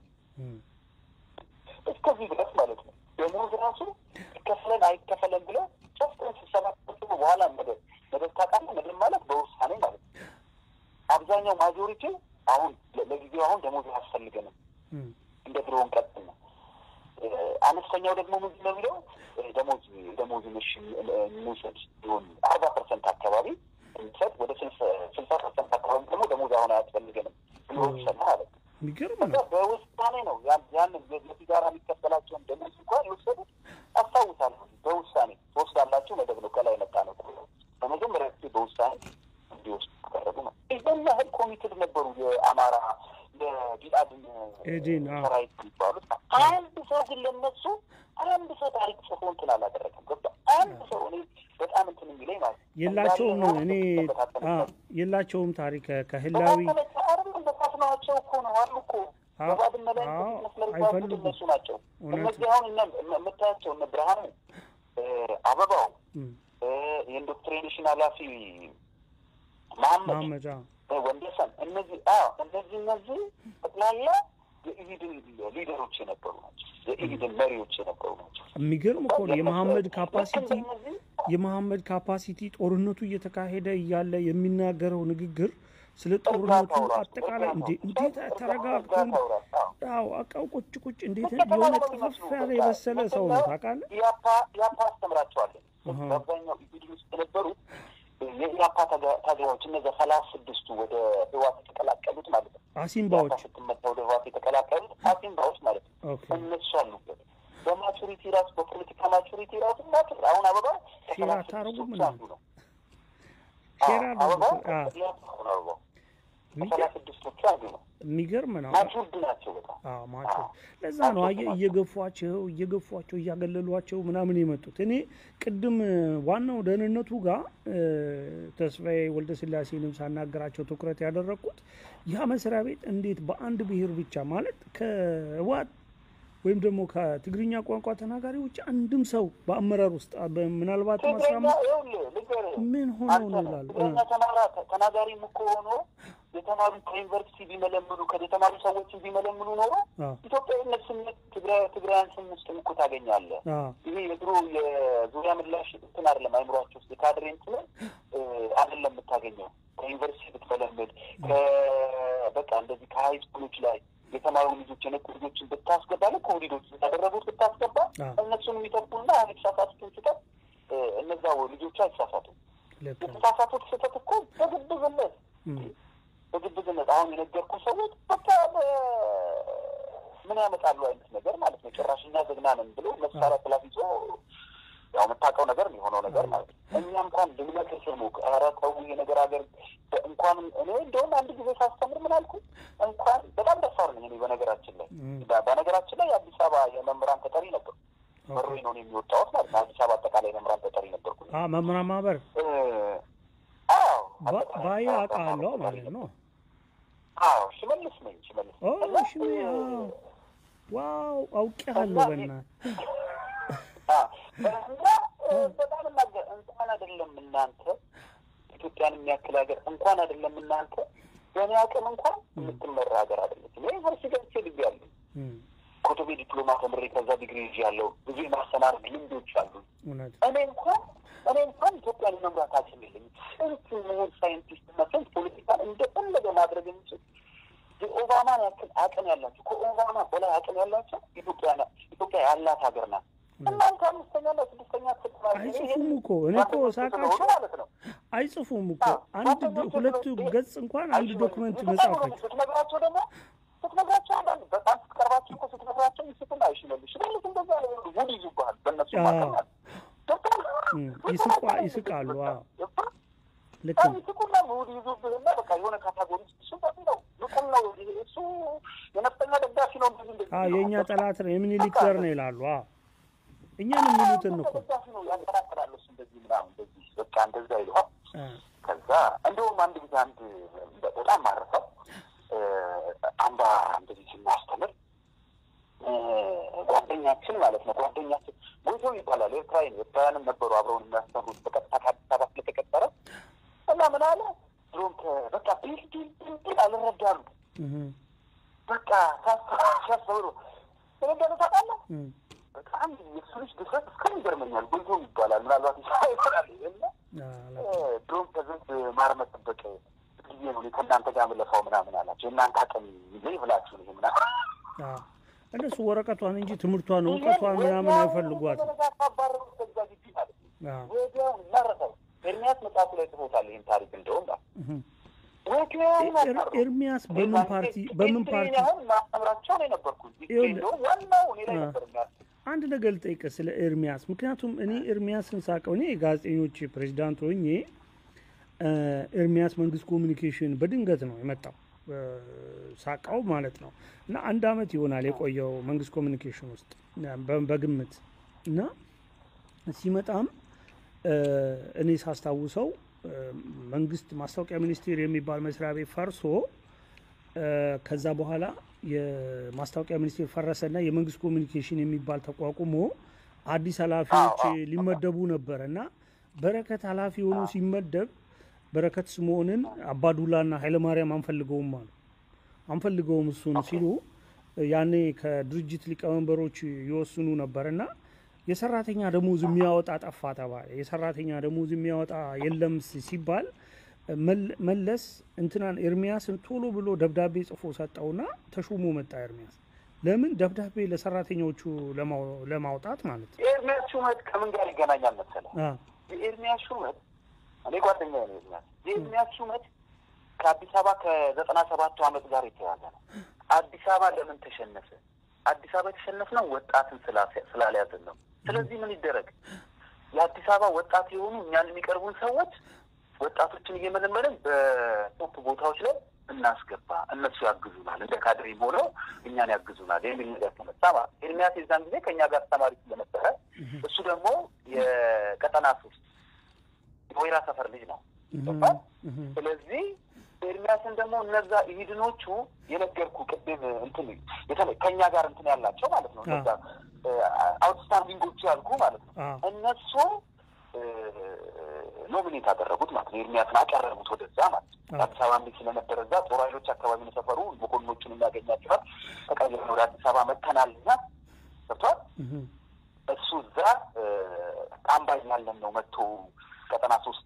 እስከዚህ ድረስ ማለት ነው። ደሞዝ ራሱ ይከፈለን አይከፈለን ብለው ሶስት ቀን ስብሰባ በኋላ መደብ መደብ ታውቃለህ? መደብ ማለት በውሳኔ ማለት ነው። አብዛኛው ማጆሪቲ አሁን ለጊዜው አሁን ደሞዝ አያስፈልገንም እንደ ድሮ እንቀጥል ነው። አነስተኛው ደግሞ ምንድን ነው የሚለው ደሞዝ ደሞዝ ምሽ እንውሰድ ቢሆን አርባ ፐርሰንት አካባቢ እንሰጥ ወደ ስልሳ ፐርሰንት አካባቢ ደግሞ ደሞዝ አሁን አያስፈልገንም ብሎ ይሰማ ማለት ነው። በውሳኔ ነው ያንን ለሲጋራ የሚከፈላቸውን ደሞዝ እንኳን የወሰዱት አስታውሳለሁ። በውሳኔ ትወስዳላችሁ መደብ ነው ከላይ መጣ ነው በመጀመሪያ ጊዜ በውሳኔ እንዲወስዱ ተደረጉ ነው። ይዘን ያህል ኮሚትድ ነበሩ የአማራ የቢአድን ሰራዊት የሚባሉት። አንድ ሰው ግን ለነሱ አንድ ሰው ታሪክ ጽፎ እንትን አላደረገም። ገባ አንድ ሰው እኔ በጣም እንትን የሚለኝ ማለት የላቸውም ነው እኔ የላቸውም ታሪክ ከህላዊ በፋፍናቸው እኮ ነው አሉ እኮ በባድመ ላይ መስመር እነሱ ናቸው። እነዚህ አሁን የምታያቸው እነ ብርሃኑ አበባው እም፣ የኢንዶክትሪኔሽን ኃላፊ መሐመድ መሐመድ አዎ። ወንደሰን እነዚህ አዎ እነዚህ እነዚህ ጠቅላላ የኢሂድን ሊደሮች የነበሩ ናቸው። የኢሂድን መሪዎች የነበሩ ናቸው። የሚገርም እኮ ነው የመሐመድ ካፓሲቲ ልክ እንደነዚህ የመሐመድ ካፓሲቲ ጦርነቱ እየተካሄደ እያለ የሚናገረው ንግግር ስለ ጦርነቱ አጠቃላይ እንዴ እንዴት ተረጋግቶ አዎ አቃው ቁጭ ቁጭ እንዴት የሆነ ጥፍፍ ያለ የበሰለ ሰው ነው ታውቃለህ። ኢያፓ ኢያፓ አስተምራቸዋለን። አሃ። በአብዛኛው ኢሂድ ውስጥ የነበሩት የኢያፓ ታጋ- ታጋዮች እነዚያ ሰላሳ ስድስቱ ወደ ህዋት የተቀላቀሉት ማለት ነው። ኢያፓ አሲምባዎች ስትመታ ወደ ህዋት የተቀላቀሉት አሲምባዎች ማለት ነው። ኦኬ እነሱ አሉበት። በማቹሪቲ ራሱ በፖለቲካ ማቹሪቲ ራሱ ማቹር አሁን አበባ ሼር ከሰላሳ አታረጉም ስድስቶቹ እንዴ? አንዱ ነው። ሼር አዎ፣ አበባው አድርጉት። አዎ ኢያፓ ሆነ አበባው ከሰላሳ የሚገርም- ስድስቶቹ አንዱ ነው። የሚገርም ነው። ማቹርድ ናቸው በጣም አዎ ማቾ ለዛ ነው አየህ እየገፏቸው እየገፏቸው እያገለሏቸው ምናምን የመጡት። እኔ ቅድም እ፣ ዋናው ደህንነቱ ጋር እ፣ ተስፋዬ ወልደ ስላሴንም ሳናገራቸው ትኩረት ያደረግኩት ያ መስሪያ ቤት እንዴት በአንድ ብሔር ብቻ ማለት ከህወሓት ወይም ደግሞ ከትግርኛ ቋንቋ ተናጋሪ ውጭ አንድም ሰው በአመራር ውስጥ አ- በ- ምናልባት ማስራ ትግረኛ ይኸውልህ ልንገርህ ምን ሆነው አንተ ነው ይላሉ። እ፣ ትግረኛ ተማራ ተናጋሪም እኮ ሆኖ የተማሩ ከዩኒቨርሲቲ ቢመለምሉ ከተማሩ ሰዎችን ቢመለምሉ ኖሮ አ፣ ኢትዮጵያዊነት ስሜት ትግራይ ትግራያን ስም ውስጥ እኮ ታገኛለህ። አ፣ ይሄ የድሮ የዙሪያ ምላሽ እንትን አይደለም፣ አይምሯቸው ውስጥ የካድሬ እንትን እ፣ አይደለም የምታገኘው። ከዩኒቨርሲቲ ብትመለምድ በቃ እንደዚህ ከሀይ ስኩሎች ላይ የተማሩ ልጆች የነቁ ልጆችን ብታስገባ ልክ ወሊዶች እንዳደረጉት ብታስገባ አ፣ እነሱን የሚጠቁና የተሳሳቱትን ስህተት እ፣ እነዛ ልጆቹ አይሳሳቱም። ልክ ነው። የተሳሳቱት ስህተት እኮ በግብዝነት እም፣ በግብዝነት አሁን የነገርኩ ሰዎች በቃ በ- ምን ያመጣሉ አይነት ነገር ማለት ነው። ጭራሽ እኛ ዘግና ነን ብሎ መሳሪያ ክላስ ይዞ ያው የምታውቀው ነገር ነው የሆነው ነገር ማለት ነው። እኛ እንኳን ልንመክር ስንሞክር ኧረ ተው ይሄ ነገር ሀገር እንኳን እኔ እንደውም አንድ ጊዜ ሳስተምር ምን አልኩ እንኳን በጣም ደፋር ነኝ እኔ በነገራችን ላይ እም፣ በ- በነገራችን ላይ የአዲስ አበባ የመምህራን ተጠሪ ነበርኩ። መሮኝ ነው እኔ የሚወጣሁት ማለት ነው። አዲስ አበባ አጠቃላይ የመምህራን ተጠሪ ነበርኩ። አ፣ መምህራን ማህበር እ፣ አዎ ባ- አጠቃላይ ባያ አዎ፣ አውቃለሁ ተጠሪ ማለት ነው። አዎ ሽመልስ ነኝ ሽመልስ ኦ እና፣ ሽሜ እ፣ አዎ። ዋው አውቄሃለሁ። እና በእናትህ አ፣ እና እ፣ በጣም እናገር እንኳን አይደለም እናንተ ኢትዮጵያን የሚያክል ሀገር እንኳን አይደለም እናንተ በእኔ አቅም እንኳን የምትመራ ሀገር አይደለችም። ዩኒቨርሲቲ ገብቼ ልብ ያለሁ እም፣ ኮቶቤ ዲፕሎማ ተምሬ ከዛ ዲግሪ ይዤ ያለው ብዙ የማስተማር ልምዶች አሉ። እውነት እኔ እንኳን እኔ እንኳን ኢትዮጵያን የመምራት አቅም የለኝም። ስንት ምሁር ሳይንቲስት እና ስንት ፖለቲካን እንደፈለገ ማድረግ የሚችል የኦባማን ያክል አቅም ያላቸው ከኦባማ በላይ አቅም ያላቸው ኢትዮጵያ ና- ኢትዮጵያ ያላት ሀገር ናት። እናንተ አምስተኛና ስድስተኛ ክፍል ተማሪ አይጽፉም እኮ እኔ እኮ ጓደኞች ሳቃቸው ስለሆኑ ማለት ነው። አይጽፉም እኮ አንድ ዶ- ሁለት ገጽ እንኳን አንድ ዶክመንት መጻፍ አይችልም። ስትነግራቸው ደግሞ ስትነግራቸው አንዳንድ በጣም ስትቀርባቸው እኮ ስትነግራቸው ይስጡና አይሽመልሽ ሽመልስ እንደዛ ነው ይሉ ውድ ይዙብሃል በእነሱ አዎ። ማቀናል እም፣ ይስቋ- ይስቃሉ። አዎ ልክ ነው። ይስቁና ውድ ይዙብህና በቃ የሆነ ካታጎሪ ውስጥ እሱ በጣም ነው ንቁም ነው ይሄ እሱ የነፍጠኛ ደጋፊ ነው እንደዚህ እንደዚህ አዎ ነው። የእኛ ጠላት ነው የምኒልክ ዘር ነው ይላሉ። አዎ እኛን የሚሉትን እኮ ደጋፊ ነው ያጠራጥራል እሱ እንደዚህ ምናምን እንደዚህ በቃ እንደዛ ይለዋል። አ፣ ከዛ እንደውም አንድ ጊዜ አንድ በጣም ማረሰው አምባ እንደዚህ ስናስተምር እ፣ ጓደኛችን ማለት ነው ጓደኛችን ጎጆ ይባላል ኤርትራዊ ነው። ኤርትራውያንም ነበሩ አብረውን የሚያስተምሩት በቀጥታ ከአዲስ አበባ ስለተቀጠረ እና ምን አለ ድሮም ከ- በቃ ቢል ቢል ቢል ቢል አልረዳሉ እህ፣ በቃ ሲያስተምሩ ስለገነ ታውቃለህ እም፣ በጣም የሱ ልጅ ድፍረት እስካሁን ይገርመኛል። ጎጆ ይባላል ምናልባት ይሰራል እና አ፣ ላ- ድሮም ከዝንብ ማር መጠበቅ ጊዜ ነው ከእናንተ ጋር ምለፋው ምናምን አላቸው። የእናንተ አቅም ይዘ ብላችሁ ነው ምናምን አ፣ እነሱ ወረቀቷን እንጂ ትምህርቷን እውቀቷን ምናምን አይፈልጓትም። ባረሩ ከዛ ግቢ ማለት ነው። አ፣ ወዲያው እናረሳው ኤርሚያስ መጽሐፉ ላይ ጽፎታል ይህን ታሪክ እንደውም እህ። ወዲያው ኤር- ኤርሚያስ በምን ፓርቲ በምን ፓርቲ አሁን ማስተምራቸው ነው የነበርኩት ይኸውልህ፣ እንደውም ዋናው እኔ ላይ አ። ነበር የሚያስ አንድ ነገር ልጠይቅህ ስለ ኤርሚያስ። ምክንያቱም እኔ ኤርሚያስን ሳቀው እኔ የጋዜጠኞች ፕሬዚዳንት ሆኜ እ፣ ኤርሚያስ መንግስት ኮሚኒኬሽን በድንገት ነው የመጣው እ፣ ሳቃው ማለት ነው። እና አንድ አመት ይሆናል የቆየው መንግስት ኮሚኒኬሽን ውስጥ በ- በግምት እና ሲመጣም እ፣ እኔ ሳስታውሰው እ፣ መንግስት ማስታወቂያ ሚኒስቴር የሚባል መስሪያ ቤት ፈርሶ እ፣ ከዛ በኋላ የማስታወቂያ ሚኒስቴር ፈረሰና የመንግስት ኮሚኒኬሽን የሚባል ተቋቁሞ አዲስ ኃላፊዎች ሊመደቡ ነበር እና በረከት ኃላፊ ሆኖ ሲመደብ በረከት ስምዖንን አባዱላና ኃይለማርያም አንፈልገውም አሉ። አንፈልገውም እሱን ሲሉ ያኔ ከድርጅት ሊቀመንበሮች ይወስኑ ነበር እና የሰራተኛ ደሞዝ የሚያወጣ ጠፋ ተባለ። የሰራተኛ ደሞዝ የሚያወጣ የለም ሲባል መለስ እንትናን ኤርሚያስን ቶሎ ብሎ ደብዳቤ ጽፎ ሰጠውና ተሾሞ መጣ ኤርሚያስ። ለምን ደብዳቤ ለሰራተኞቹ ለማውጣት ማለት ነው። የኤርሚያስ ሹመት ከምን ጋር ይገናኛል መሰለህ? የኤርሚያስ ሹመት እኔ ጓደኛ ነው ኤርሚያስ። የኤርሚያስ ሹመት ከአዲስ አበባ ከዘጠና ሰባቱ ዓመት ጋር የተያዘ ነው። አዲስ አበባ ለምን ተሸነፈ? አዲስ አበባ የተሸነፍነው ወጣትን ስላልያዝን ነው። ስለዚህ ምን ይደረግ? የአዲስ አበባ ወጣት የሆኑ እኛን የሚቀርቡን ሰዎች ወጣቶችን እየመለመልን በቶፕ ቦታዎች ላይ እናስገባ፣ እነሱ ያግዙናል፣ እንደ ካድሬም ሆነው እኛን ያግዙናል የሚል ነገር ተመጣ ማለት ኤርሚያስ የዛን ጊዜ ከእኛ ጋር አስተማሪ ስለነበረ እሱ ደግሞ የቀጠና ሶስት የወይራ ሰፈር ልጅ ነው። ስለዚህ ኤርሚያስን ደግሞ እነዛ ኢሂድኖቹ የነገርኩ ቅድም እንትን ከእኛ ጋር እንትን ያላቸው ማለት ነው እነዛ አውትስታንዲንጎቹ ያልኩ ማለት ነው እነሱ ኖሚኔት አደረጉት ማለት ነው። ኤርሚያስን አቀረቡት ወደዛ ማለት ነው። አዲስ አበባ ሚል ስለነበረ እዛ ጦር ኃይሎች አካባቢ ነው ሰፈሩ። መኮንኖቹን የሚያገኛቸዋል። ተቀይረን ወደ አዲስ አበባ መጥተናል እና ገብቷል። እሱ እዛ አምባ ያለን ነው መጥቶ ቀጠና ሶስት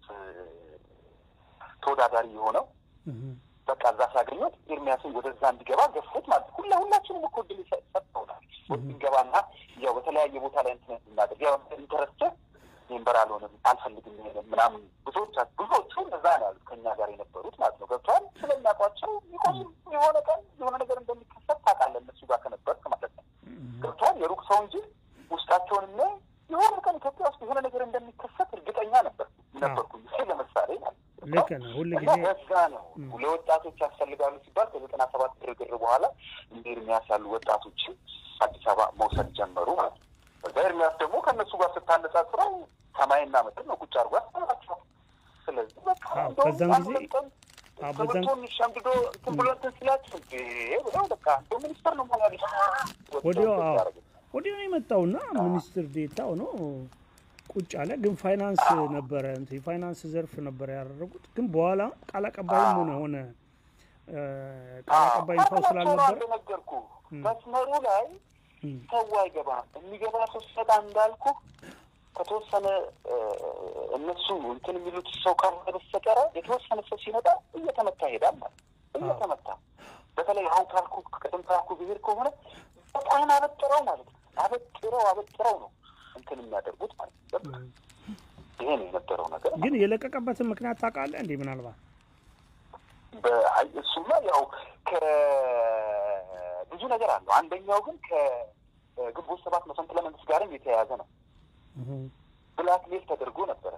ተወዳዳሪ የሆነው በቃ እዛ ሲያገኙት ኤርሚያስን ወደዛ እንዲገባ ገፉት ማለት ሁላ ሁላችንም እኮ ድል ሰጥተውናል። እንገባና ያው በተለያየ ቦታ ላይ እንትን እናድርግ ያው ኢንተረስት ሜምበር አልሆንም አልፈልግም ምናምን ብዙዎች ብዙዎቹ እዛ ነው ያሉት ከኛ ጋር የነበሩት ማለት ነው። ገብተዋል ስለሚያውቋቸው ይቆይ የሆነ ቀን የሆነ ነገር እንደሚከሰት ታውቃለህ፣ እነሱ ጋር ከነበርክ ማለት ነው። ገብተዋል የሩቅ ሰው እንጂ ውስጣቸውን እና የሆነ ቀን ኢትዮጵያ ውስጥ የሆነ ነገር እንደሚከሰት እርግጠኛ ነበር ነበርኩኝ። ለምሳሌ ማለት ልክ ነው። ሁል ጊዜ በዛ ነው ለወጣቶች ያስፈልጋሉ ሲባል ከዘጠና ሰባት ግርግር በኋላ እንደ ኤርሚያስ ያሉ ወጣቶችን አዲስ አበባ መውሰድ ጀመሩ ማለት ነው። በዛ ኤርሚያስ ደግሞ ከእነሱ ጋር ስታነጻጽረው ሰማይና ምድር ነው ቁጭ አድርጎ ያስተምራቸዋል። ስለዚህ በቃ በዛን ጊዜ ትምህርቱን ሸምድዶ እንትን ብሎ እንትን ስላቸው ብለው በቃ እንደ ሚኒስተር ነው መሆን ያለ ወዲያው ወዲያው የመጣውና ሚኒስትር ዴታው ነው ቁጭ አለ። ግን ፋይናንስ ነበረ የፋይናንስ ዘርፍ ነበረ ያደረጉት። ግን በኋላ ቃል አቀባይም ሆነ ሆነ ቃል አቀባይ ሰው ስላልነበረ ነገርኩ መስመሩ ላይ ሰው አይገባም። የሚገባ ሰው ሲመጣ እንዳልኩ ከተወሰነ እነሱ እንትን የሚሉት ሰው ካልሆነ በስተቀረ የተወሰነ ሰው ሲመጣ እየተመታ ይሄዳል ማለት እየተመታ በተለይ አሁን ካልኩ ቅድም ካልኩ ብሄር ከሆነ በጣም አበጥረው ማለት ነው። አበጥረው አበጥረው ነው እንትን የሚያደርጉት ማለት ነው። ይሄ ነው የነበረው ነገር። ግን የለቀቀበትን ምክንያት ታውቃለህ እንዴ? ምናልባት እሱማ ያው ከብዙ ነገር አለው። አንደኛው ግን ከግንቦት ሰባት መፈንቅለ መንግስት ጋርም የተያያዘ ነው። ብላክሜል ተደርጎ ነበረ።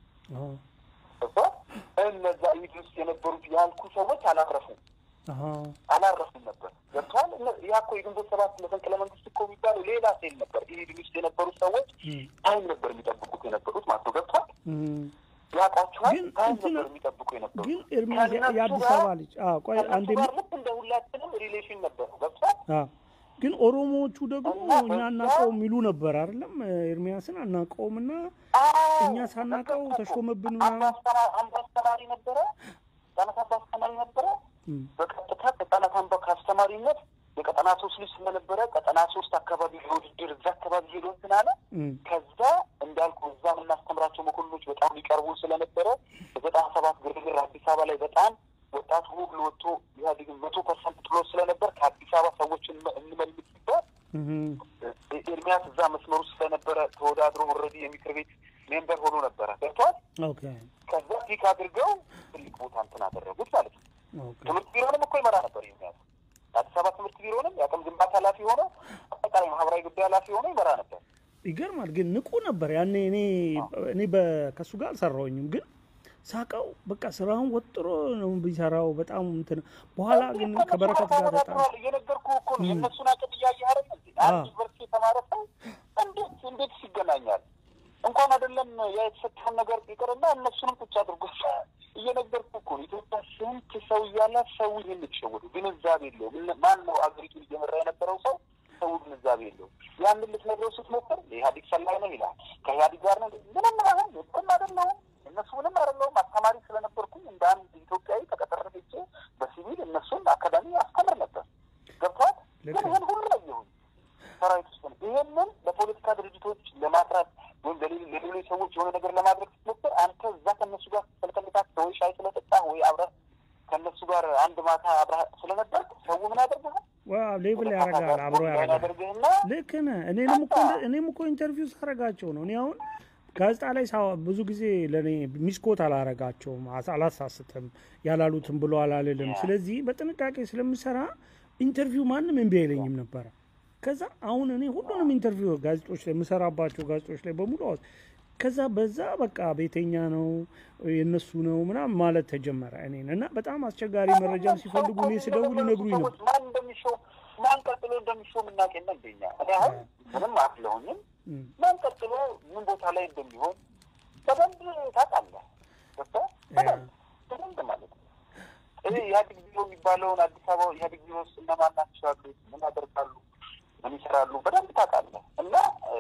እነዛ ኢድ ውስጥ የነበሩት ያልኩ ሰዎች አላረፉም አላረፉም ነበር። ገብተዋል። ያ እኮ የግንቦት ሰባት መፈንቅለ መንግስት እኮ የሚባለው ሌላ ሴል ነበር። ኢድ ውስጥ የነበሩት ሰዎች ታይም ነበር የሚጠብቁት የነበሩት ማለት ነው። ገብተዋል። ያውቋቸዋል። ታይም ነበር የሚጠብቁ የነበሩት። ግን ኤርሚያስ የአዲስ አበባ ልጅ ቆይ አንዴ ልክ እንደ ሁላችንም ሪሌሽን ነበሩ። ገብተዋል። ግን ኦሮሞዎቹ ደግሞ እኛ አናውቀውም የሚሉ ነበር አይደለም? ኤርሚያስን አናውቀውም እና እኛ ሳናውቀው ተሾመብን ምናምን። አንድ አስተማሪ ነበረ፣ ህጻናት አንድ አስተማሪ ነበረ። በቀጥታ ህጻናት አንባ ከአስተማሪነት የቀጠና ሶስት ልጅ ስለነበረ ቀጠና ሶስት አካባቢ ለውድድር እዛ አካባቢ ሄዶ እንትን አለ። ከዛ እንዳልኩ እዛ የምናስተምራቸው መኮንኖች በጣም ሊቀርቡ ስለነበረ በዘጠና ሰባት ግርግር አዲስ አበባ ላይ በጣም ወጣቱ ሁሉ ወጥቶ ኢህአዴግን መቶ ፐርሰንት ጥሎ ስለነበር ከአዲስ አበባ ሰዎችን እንመልስ ሲባል ኤርሚያስ እዛ መስመሩ ስለነበረ ተወዳድሮ ኦልሬዲ የምክር ቤት ሜምበር ሆኖ ነበረ ገብቷል። ከዛ ፒክ አድርገው ትልቅ ቦታ እንትን አደረጉት ማለት ነው። ትምህርት ቢሮንም እኮ ይመራ ነበር ኤርሚያስ። አዲስ አበባ ትምህርት ቢሮንም የአቅም ግንባታ ኃላፊ ሆኖ አጠቃላይ ማህበራዊ ጉዳይ ኃላፊ ሆኖ ይመራ ነበር። ይገርማል። ግን ንቁ ነበር ያኔ። እኔ እኔ ከእሱ ጋር አልሰራሁኝም ግን ሳቀው በቃ ስራውን ወጥሮ ነው ቢሰራው። በጣም እንትን በኋላ ግን ከበረከት ጋር በጣም እየነገርኩህ እኮ ነው የእነሱን አቅም እያየህ አይደል? አንድ ዩኒቨርሲቲ የተማረ ሰው እንዴት እንዴት ይገናኛል? እንኳን አይደለም ያ የተሰጠውን ነገር ይቅርና እነሱንም ቁጭ አድርጎ እየነገርኩህ እኮ ነው። ኢትዮጵያ ስንት ሰው እያለ ሰው ይህን የተሸወዱ ግንዛቤ የለውም። ማን ነው አገሪቱን እየመራ የነበረው ሰው ሰው ግንዛቤ የለውም። ያንን ልትነግረው ስትሞክር የኢህአዴግ ሰላይ ነው ይላል። ከኢህአዴግ ጋር ነው ምንም አሁን ምንም አይደለሁም እነሱ ምንም አይደለሁም። አስተማሪ ስለነበርኩኝ እንደ አንድ ኢትዮጵያዊ ተቀጥሬ ሄጄ በሲቪል እነሱን አካዳሚ አስተምር ነበር። ገብቷል። ግን ይህን ሁሉ አየሁኝ ሰራዊት ውስጥ ነው። ይህንን ለፖለቲካ ድርጅቶች ለማስራት ወይም ለሌሎች ሰዎች የሆነ ነገር ለማድረግ ስትሞክር አንተ እዛ ከእነሱ ጋር ስለተመጣት ወይ ሻይ ስለጠጣህ ወይ አብረህ ከእነሱ ጋር አንድ ማታ አብረህ ስለነበር ሰው ምን ያደርግሃል? ሌብል ያደርጋል፣ አብሮ ያደርጋል። ልክ ነህ። እኔንም እኮ እኔም እኮ ኢንተርቪው ሳረጋቸው ነው እኔ አሁን ጋዜጣ ላይ ብዙ ጊዜ ለእኔ ሚስኮት አላረጋቸውም፣ አላሳስትም፣ ያላሉትም ብሎ አላልልም። ስለዚህ በጥንቃቄ ስለምሰራ ኢንተርቪው ማንም እምቢ አይለኝም ነበረ። ከዛ አሁን እኔ ሁሉንም ኢንተርቪው ጋዜጦች ላይ የምሰራባቸው ጋዜጦች ላይ በሙሉ ከዛ በዛ በቃ ቤተኛ ነው የእነሱ ነው ምናምን ማለት ተጀመረ እኔን እና በጣም አስቸጋሪ መረጃም ሲፈልጉ እኔ ስደውል ይነግሩኝ ነበር። ማን እንደሚሾው ማን ቀጥሎ እንደሚሾው የምናውቅ የለ እንደኛ እኔ አሁን ምንም አትለሁኝም ማን ቀጥሎ ምን ቦታ ላይ እንደሚሆን በደንብ ታውቃለህ። በደንብ በደንብ ማለት ነው። ይህ ኢህአዴግ ቢሮ የሚባለውን አዲስ አበባ ኢህአዴግ ቢሮ ውስጥ እነማን ናቸው ያሉት? ምን ያደርጋሉ? ምን ይሰራሉ? በደንብ ታውቃለህ። እና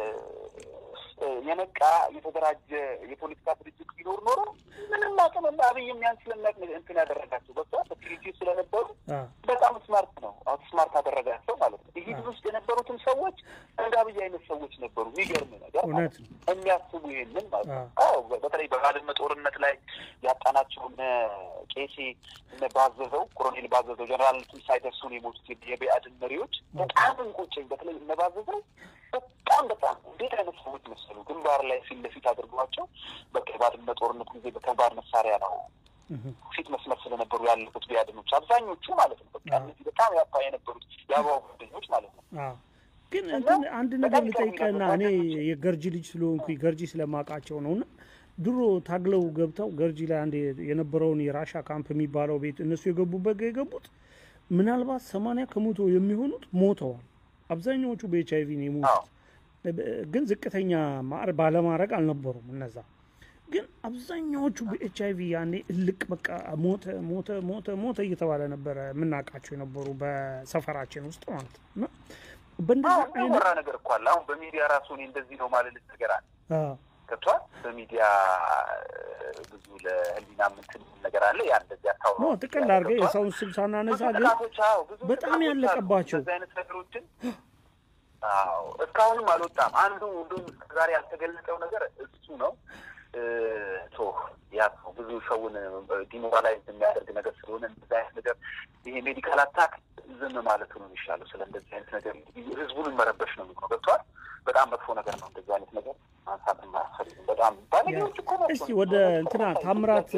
የነቃ የተደራጀ የፖለቲካ ድርጅት ቢኖር ኖሮ ምንም አቅም እና አብይ የሚያን ስለሚያቅ እንትን ያደረጋቸው በቃ በትሪቲ ስለነበሩ በጣም ስማርት ነው። አሁን ስማርት አደረጋቸው ማለት ነው። ኢህድ ውስጥ የነበሩትን ሰዎች እንደ አብይ አይነት ሰዎች ነበሩ። የሚገርም ነገር የሚያስቡ ይሄንን ማለት ነው። አዎ በተለይ በባድመ ጦርነት ላይ ያጣናቸው እነ ቄሴ እነ ባዘዘው ኮሎኔል ባዘዘው ጀነራል ሳይደርሱ ነው የሞቱት የብአዴን መሪዎች በጣም እንቆጨኝ። በተለይ እነ ባዘዘው በጣም በጣም እንዴት አይነት ሰዎች መሰሉ። ግንባር ላይ ፊት ለፊት አድርገዋቸው በቃ የባድመ ጦርነት ጊዜ በከባድ መሳሪያ ነው ፊት መስመር ስለነበሩ ያለፉት ቢያድኖች አብዛኞቹ ማለት ነው። በቃ እነዚህ በጣም ያባ የነበሩት የአበባው ጓደኞች ማለት ነው። ግን እንትን አንድ ነገር ልጠይቀና እኔ የገርጂ ልጅ ስለሆንኩ ገርጂ ስለማውቃቸው ነው እና ድሮ ታግለው ገብተው ገርጂ ላይ አንድ የነበረውን የራሻ ካምፕ የሚባለው ቤት እነሱ የገቡበት የገቡት ምናልባት ሰማንያ ከመቶ የሚሆኑት ሞተዋል። አብዛኛዎቹ በኤች አይቪ ነው የሞቱት። ግን ዝቅተኛ ባለማድረግ አልነበሩም እነዛ ግን አብዛኛዎቹ በኤች አይቪ ያኔ እልቅ በቃ ሞተ ሞተ ሞተ ሞተ እየተባለ ነበረ የምናውቃቸው የነበሩ በሰፈራችን ውስጥ ማለት ነው። እና በእንደዛ አይነት ነገር እኮ አለ። አሁን በሚዲያ ራሱ እኔ እንደዚህ ነው ማለት ነገር አለ ገብቷል። በሚዲያ ብዙ ለህሊና ምንትን ነገር አለ። ያ እንደዚህ አታውራ ነው ጥቅል አድርገህ የሰውን ስም ሳናነሳ ግን በጣም ያለቀባቸው አይነት ነገሮችን አዎ እስካሁንም አልወጣም። አንዱ እንዲሁም ዛሬ ያልተገለጸው ነገር እሱ ነው። ቶ ያ ብዙ ሰውን ዲሞራላይዝ የሚያደርግ ነገር ስለሆነ እንደዚህ አይነት ነገር ይሄ ሜዲካል አታክ ዝም ማለቱ ነው የሚሻለው። ስለ እንደዚህ አይነት ነገር ህዝቡን መረበሽ ነው የሚሆነው። ገብቷል። በጣም መጥፎ ነገር ነው። እንደዚህ አይነት ነገር ማንሳት አያስፈልግም። በጣም ባለጌዎች እኮ ናቸው። እስቲ ወደ እንትና ታምራት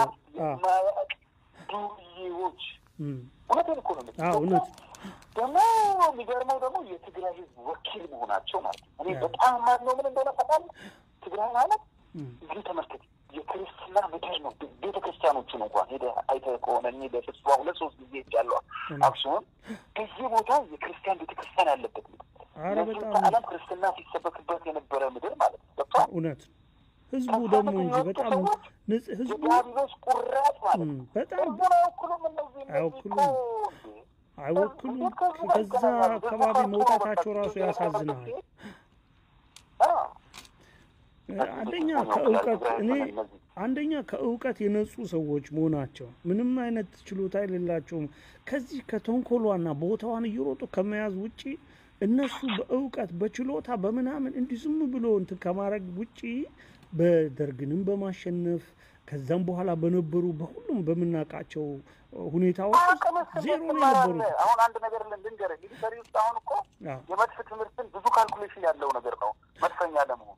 ዱርዬዎች እውነቴን እኮ ነው እውነት ደግሞ የሚገርመው ደግሞ የትግራይ ህዝብ ወኪል መሆናቸው ማለት ነው። እኔ በጣም ማድነው ምን እንደሆነ ታውቃለህ? ትግራይ ማለት እንግዲህ ተመልከት፣ የክርስትና ምድር ነው። ቤተ ክርስቲያኖቹን እንኳን ሄደህ አይተህ ከሆነ እኔ በስብሰባ ሁለት ሶስት ጊዜ ሄጃለሁ አክሱም። በዚህ ቦታ የክርስቲያን ቤተ ክርስቲያን ያለበት ምድር እነዚህም ከዓለም ክርስትና ሲሰበክበት የነበረ ምድር ማለት ነው። ገብቶሃል? እውነት ህዝቡ ደግሞ እንጂ በጣም ህዝቡ የዲያብሎስ ቁራጭ ማለት ነው። በጣም ህዝቡን አይወክሉም። እነዚህ አይወክሉም አይወክሉም። ከዛ አካባቢ መውጣታቸው ራሱ ያሳዝናል። አንደኛ ከእውቀት እኔ አንደኛ ከእውቀት የነጹ ሰዎች መሆናቸው ምንም አይነት ችሎታ የሌላቸውም። ከዚህ ከተንኮሏና ቦታዋን እየሮጡ ከመያዝ ውጪ እነሱ በእውቀት በችሎታ በምናምን እንዲህ ዝም ብሎ እንትን ከማድረግ ውጪ በደርግንም በማሸነፍ ከዛም በኋላ በነበሩ በሁሉም በምናውቃቸው ሁኔታዎች ዜሮ ነው የነበሩት። አሁን አንድ ነገር ልንገርህ፣ ሚሊተሪ ውስጥ አሁን እኮ የመድፍ ትምህርትን ብዙ ካልኩሌሽን ያለው ነገር ነው። መድፈኛ ለመሆን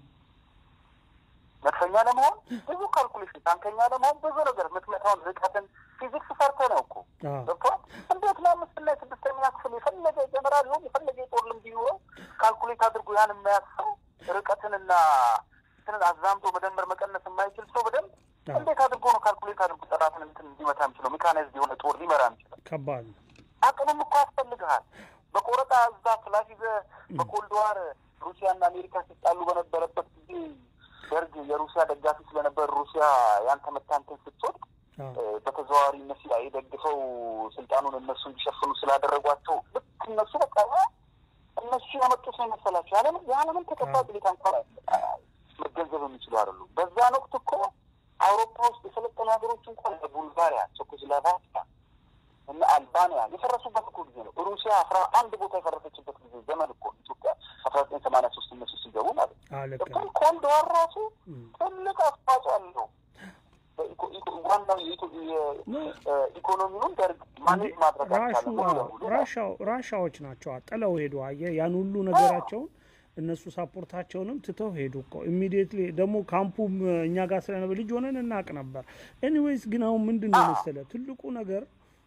መድፈኛ ለመሆን ብዙ ካልኩሌሽን፣ ታንከኛ ለመሆን ብዙ ነገር ምትመታውን ርቀትን ፊዚክስ ሰርተ ነው እኮ ገብቶሃል። እንዴት ነው አምስትና የስድስተኛ ክፍል የፈለገ ጀነራል ይሁን የፈለገ የጦር ልምድ ይኑረው ካልኩሌት አድርጎ ያን የማያስሰው ርቀትንና እንትንን አዛምቶ መደመር መቀነስ የማይችል ሰው በደንብ እንዴት አድርጎ ነው ካልኩሌት አድርጎ ጠላትን እንትን እንዲመታ የሚችለው? ሜካናይዝድ የሆነ ጦር ሊመራ የሚችለው ከባድ ነው። አቅምም እኮ ያስፈልግሃል። በቆረጣ እዛ ክላስ ይዘህ በኮልድዋር ሩሲያና አሜሪካ ሲጣሉ በነበረበት ጊዜ ደርግ የሩሲያ ደጋፊ ስለነበር ሩሲያ ያን ተመታንትን ስትወድቅ በተዘዋዋሪ እነሱ ደግፈው ስልጣኑን እነሱ እንዲሸፍኑ ስላደረጓቸው ልክ እነሱ በቃ እነሱ ያመጡት ነው የመሰላቸው። ያለምን የዓለምን ተጨባጭ ሁኔታ እንኳን መገንዘብ የሚችሉ አይደሉም። በዛን ወቅት እኮ አውሮፓ ውስጥ የሰለጠኑ ሀገሮች እንኳን ቡልጋሪያ፣ ቼኮስሎቫኪያ እና አልባንያ የፈረሱበት እኮ ጊዜ ነው። ሩሲያ አስራ አንድ ቦታ የፈረሰችበት ጊዜ ዘመን እኮ ኢትዮጵያ አስራ ዘጠኝ ሰማንያ ሶስት እነሱ ሲገቡ ማለት ነው። እኮ ኮልድ ዋር ራሱ ትልቅ አስተዋጽኦ አለው። ዋናው ኢኮኖሚውን ደርግ ማኔጅ ማድረግ ራሻዎች ናቸው ጥለው ሄዱ። አየህ ያን ሁሉ ነገራቸውን እነሱ ሳፖርታቸውንም ትተው ሄዱ እኮ ኢሚዲየትሊ። ደግሞ ካምፑም እኛ ጋር ስለነበር ልጅ ሆነን እናቅ ነበር። ኤኒዌይስ ግን አሁን ምንድን ነው መሰለህ ትልቁ ነገር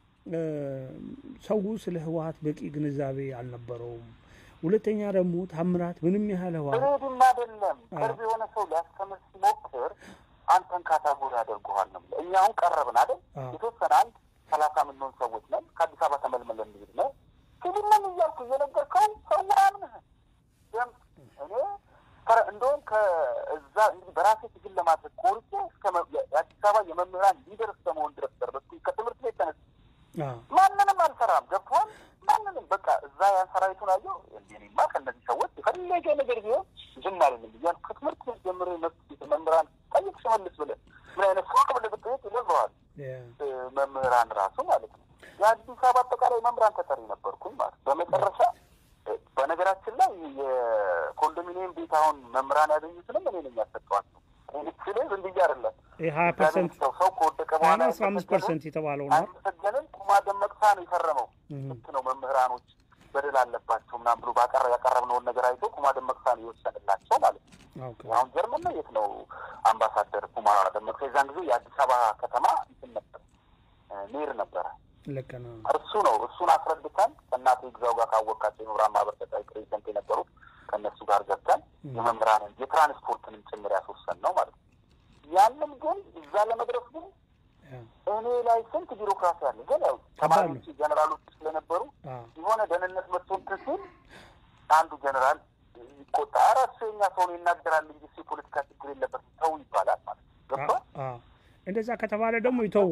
ሰው ስለ ህወሀት በቂ ግንዛቤ አልነበረውም። ሁለተኛ ደግሞ ታምራት ምንም ያህል ህወሀት ሬድም አይደለም ቅርብ የሆነ ሰው ሊያስተምር ሲሞክር አንተን ካታጎሪ ያደርገዋል ነው። እኛ አሁን ቀረብን አይደል? የተወሰነ አንድ ሰላሳ ምንሆን ሰዎች ነን። ከአዲስ አበባ ተመልመለን እንሄድ ነው ሲቪልነን እያልኩ እየነገርከው ሰው አያምንህ። እኔ እንደውም ከእዛ እንግዲህ በራሴ ትግል ለማድረግ ቆርጬ እስከ የአዲስ አበባ የመምህራን ሊደር እስከመሆን ድረስ ደረስኩኝ። ከትምህርት ቤት ተነስ ማንንም አልፈራም። ገብቶሃል? ማንንም በቃ እዛ ያን ሰራዊቱን አየው። እንዲኔማ ከእነዚህ ሰዎች የፈለገ ነገር ቢሆን ዝም አልልም እያልኩ ከትምህርት ቤት ጀምሮ መምህራን ጠይቅ ሲመልስ ብለህ ምን አይነት ፎቅ ብለህ ብትጠይቅ ይነግረዋል። መምህራን ራሱ ማለት ነው። የአዲስ አበባ አጠቃላይ መምህራን ተጠሪ ነበርኩኝ ማለት በመጨረሻ በነገራችን ላይ የኮንዶሚኒየም ቤት አሁን መምህራን ያገኙትንም እኔ ነኝ ያሰጠዋቸው። ስል ዝም ብዬ አይደለም ሀያ ፐርሰንት ሰው ከወደቀ በኋላ አስራ አምስት ፐርሰንት የተባለው ነው። አይመሰገንም ኩማ ደመቅሳ ነው የፈረመው። ልክ ነው መምህራኖች በደል አለባቸው ምናምን ብሎ ባቀረ ያቀረብነውን ነገር አይቶ ኩማ ደመቅሳ ነው የወሰንላቸው ማለት ነው። አሁን ጀርመን ነው የት ነው አምባሳደር ኩማ ደመቅሳ? የዛን ጊዜ የአዲስ አበባ ከተማ እንትን ነበር ሜር ነበረ። ልክ ነው። እርሱ ነው እሱን አስረድተን ከእናቴ ግዛው ጋር ካወቃቸው የመምህራን ማህበር ተጠሪ ፕሬዚደንት የነበሩት ከእነሱ ጋር ገብተን የመምህራንን የትራንስፖርትንም ጭምር ያስወሰን ነው ማለት ነው። ያንን ግን እዛ ለመድረስ ግን እኔ ላይ ስንት ቢሮክራሲ አለ። ግን ያው ተማሪዎች ጀነራሎች ስለነበሩ የሆነ ደህንነት መጥቶ እንትን ሲል አንዱ ጀነራል ይቆጣ። ኧረ እሱ የኛ ሰው ነው ይናገራል እንጂ እሱ የፖለቲካ ችግር የለበትም ተው ይባላል ማለት ነው። ገብቶሃል? እንደዛ ከተባለ ደግሞ ይተው።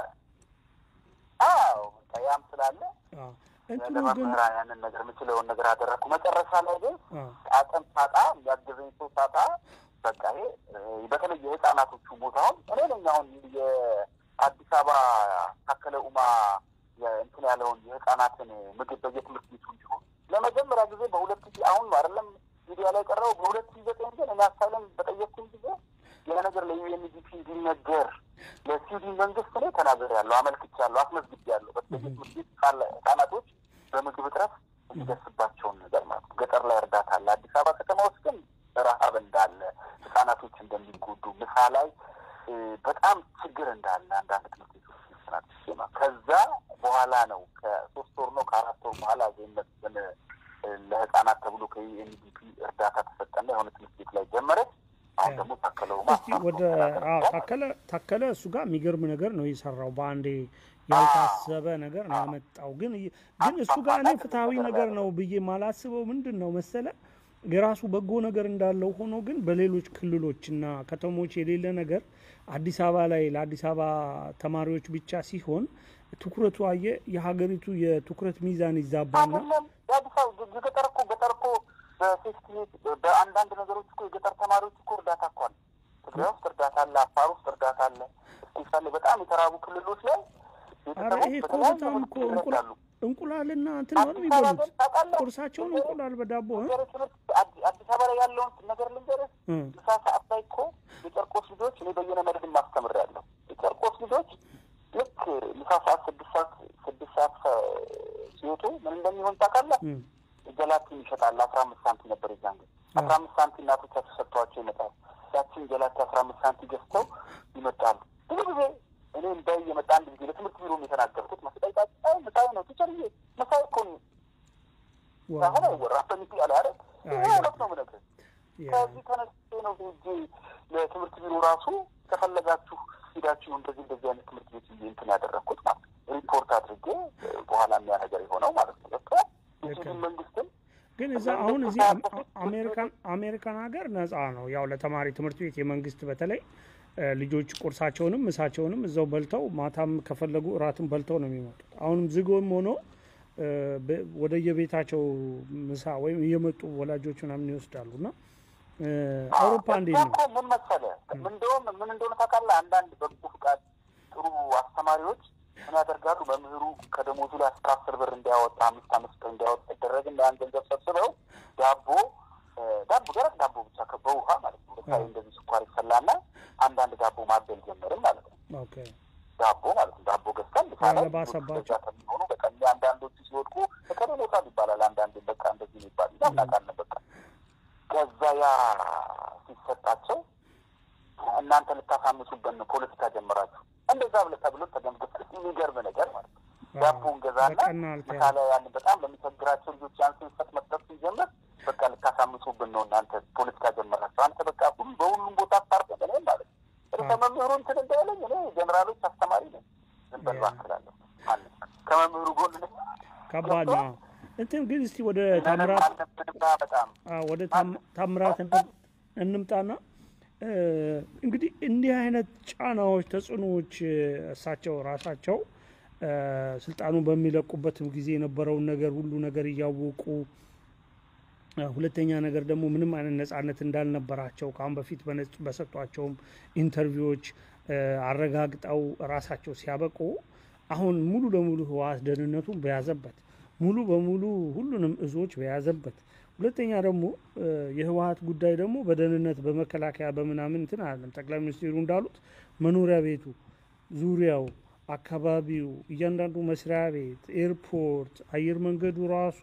አዎ ያም ስላለ ለመምህራን ያንን ነገር የምችለውን ነገር አደረግኩ። መጨረሻ ላይ ግን አቅም ሳጣ የሚያገዘኝ ሰው ሳጣ በቃ ይሄ በተለይ የህፃናቶቹ ቦታውን እኔ ነኝ አሁን የአዲስ አበባ ታከለ ኡማ እንትን ያለውን የህፃናትን ምግብ በየትምህርት ቤቱ እንዲሆን ለመጀመሪያ ጊዜ በሁለት ሺህ አሁን አይደለም ሚዲያ ላይ ቀረው በሁለት ሺህ ዘጠኝ ግን እኔ አሳይለም በጠየቅኩኝ ጊዜ ያ ነገር ለዩኤንዲፒ እንዲነገር ለስዊድን መንግስት እኔ ተናግሬያለሁ፣ አመልክቻለሁ፣ አስመዝግቤያለሁ። በተለይ ትምህርት ቤት ህጻናቶች በምግብ እጥረት የሚደርስባቸውን ነገር ማለት ነው። ገጠር ላይ እርዳታ አለ። አዲስ አበባ ከተማ ውስጥ ግን ረሀብ እንዳለ ህጻናቶች እንደሚጎዱ ምሳ ላይ በጣም ችግር እንዳለ አንዳንድ ትምህርት ቤቶች ስናት ከዛ በኋላ ነው ከሶስት ወር ነው ከአራት ወር በኋላ ዜመትን ለህጻናት ተብሎ ከዩኤንዲፒ እርዳታ ተሰጠና የሆነ ትምህርት ቤት ላይ ጀመረች። አሁን ደግሞ ታከለው ወደ ታከለ ታከለ እሱ ጋር የሚገርም ነገር ነው የሰራው። በአንዴ ያልታሰበ ነገር ነው ያመጣው። ግን ግን እሱ ጋር እኔ ፍትሐዊ ነገር ነው ብዬ ማላስበው ምንድን ነው መሰለ የራሱ በጎ ነገር እንዳለው ሆኖ ግን በሌሎች ክልሎችና ከተሞች የሌለ ነገር አዲስ አበባ ላይ ለአዲስ አበባ ተማሪዎች ብቻ ሲሆን ትኩረቱ አየ የሀገሪቱ የትኩረት ሚዛን ይዛባና ገጠር እኮ ገጠር እኮ በሴፍቲ በአንዳንድ ነገሮች እኮ የገጠር ተማሪዎች እኮ እርዳታ እኮ አለ። ትግራይ ውስጥ እርዳታ አለ፣ አፋር ውስጥ እርዳታ አለ። እስፔሻሊ በጣም የተራቡ ክልሎች ላይ ኧረ ይሄ እኮ በጣም እኮ እንቁላልና እንትን ነው የሚበሉት። ቁርሳቸውን እንቁላል በዳቦ አዲስ አበባ ላይ ያለውን ነገር ልንገርህ። ምሳ ሰዓት ላይ እኮ የጨርቆስ ልጆች እኔ በየነ መድብን ማስተምሬያለሁ። የጨርቆስ ልጆች ልክ ምሳ ሰዓት ስድስት ሰዓት ስድስት ሰዓት ሲወጡ ምን እንደሚሆን ታውቃለህ? ጀላቲን ይሸጣል። አስራ አምስት ሳንቲም ነበር የዛን ጊዜ። አስራ አምስት ሳንቲም እናቶቻቸው ሰጥተዋቸው ይመጣሉ። ያችን ጀላቲ አስራ አምስት ሳንቲም ገዝተው ይመጣሉ። ብዙ ጊዜ እኔ እንዳይ የመጣ አንድ ጊዜ ለትምህርት ቢሮ የተናገርኩት መስጠይታ ምሳይ ነው ቲቸርዬ ምሳይ እኮ አሁን አይወራ ሰሚት ያለ አረ ይሄ እውነት ነው ምነግርህ። ከዚህ ተነስቼ ነው ሄጄ ለትምህርት ቢሮ ራሱ ከፈለጋችሁ ሂዳችሁ እንደዚህ እንደዚህ አይነት ትምህርት ቤት ብዬ እንትን ያደረግኩት ማለት ሪፖርት አድርጌ በኋላ የሚያ ነገር የሆነው ማለት ነው። በቃ የስዊድን መንግስትን ግን እዛ አሁን እዚህ አሜሪካን አሜሪካን ሀገር ነጻ ነው ያው ለተማሪ ትምህርት ቤት የመንግስት በተለይ ልጆች ቁርሳቸውንም ምሳቸውንም እዛው በልተው ማታም ከፈለጉ እራትም በልተው ነው የሚመጡት። አሁንም ዝጎም ሆኖ ወደ የቤታቸው ምሳ ወይም እየመጡ ወላጆች ምናምን ይወስዳሉ እና አውሮፓ እንዴት ነው? ምን መሰለህ እንደውም ምን እንደሆነ ታውቃለህ? አንዳንድ በጎ ፍቃድ ጥሩ አስተማሪዎች ምን ያደርጋሉ? መምህሩ ከደሞዙ ላይ አስራ አስር ብር እንዲያወጣ አምስት አምስት ብር እንዲያወጣ ይደረግና ያን ገንዘብ ሰብስበው ዳቦ ዳቦ ደረቅ ዳቦ ብቻ በውሃ ማለት ነው። ለምሳሌ እንደዚህ ስኳር ይፈላና አንዳንድ ዳቦ ማበል ጀመርም ማለት ነው። ዳቦ ማለት ነው። ዳቦ ገዝተን ባሰባቸው ከሚሆኑ በቃ አንዳንዶቹ ሲወድቁ በከሌ ሞታል ይባላል። አንዳንድ በቃ እንደዚህ ይባል እናውቃለን። በቃ ከዛ ያ ሲሰጣቸው እናንተ ልታሳምሱበት ነው ፖለቲካ ጀመራችሁ እንደዛ ብለህ ተብሎ ተገምግፍ የሚገርም ነገር ማለት ነው። ዳቦ እንገዛና ምሳሌ ያን በጣም ለሚቸግራቸው ልጆች ያን ስንሰጥ መስጠት ሲጀምር በቃ ልታሳምሱብን ነው እናንተ ፖለቲካ ጀመራችሁ። አንተ በቃ ሁሉ በሁሉም ቦታ አስታርቀን እኔ ማለት ነው ከመምህሩ እንትን እንዳያለኝ እኔ ጀኔራሎች አስተማሪ ነኝ። ዝም በል እባክህ እላለሁ። ከመምህሩ ጎን ከባድ ነው። እንትን ግን እስቲ ወደ ታምራት ወደ ታምራት እንምጣና እንግዲህ እንዲህ አይነት ጫናዎች፣ ተጽዕኖዎች እሳቸው ራሳቸው ስልጣኑን በሚለቁበትም ጊዜ የነበረውን ነገር ሁሉ ነገር እያወቁ ሁለተኛ ነገር ደግሞ ምንም አይነት ነጻነት እንዳልነበራቸው ከአሁን በፊት በሰጧቸውም ኢንተርቪዎች አረጋግጠው ራሳቸው ሲያበቁ አሁን ሙሉ ለሙሉ ህወሓት ደህንነቱን በያዘበት ሙሉ በሙሉ ሁሉንም እዞች በያዘበት ሁለተኛ ደግሞ የህወሓት ጉዳይ ደግሞ በደህንነት በመከላከያ በምናምን እንትን አለም ጠቅላይ ሚኒስትሩ እንዳሉት መኖሪያ ቤቱ ዙሪያው አካባቢው እያንዳንዱ መስሪያ ቤት ኤርፖርት አየር መንገዱ ራሱ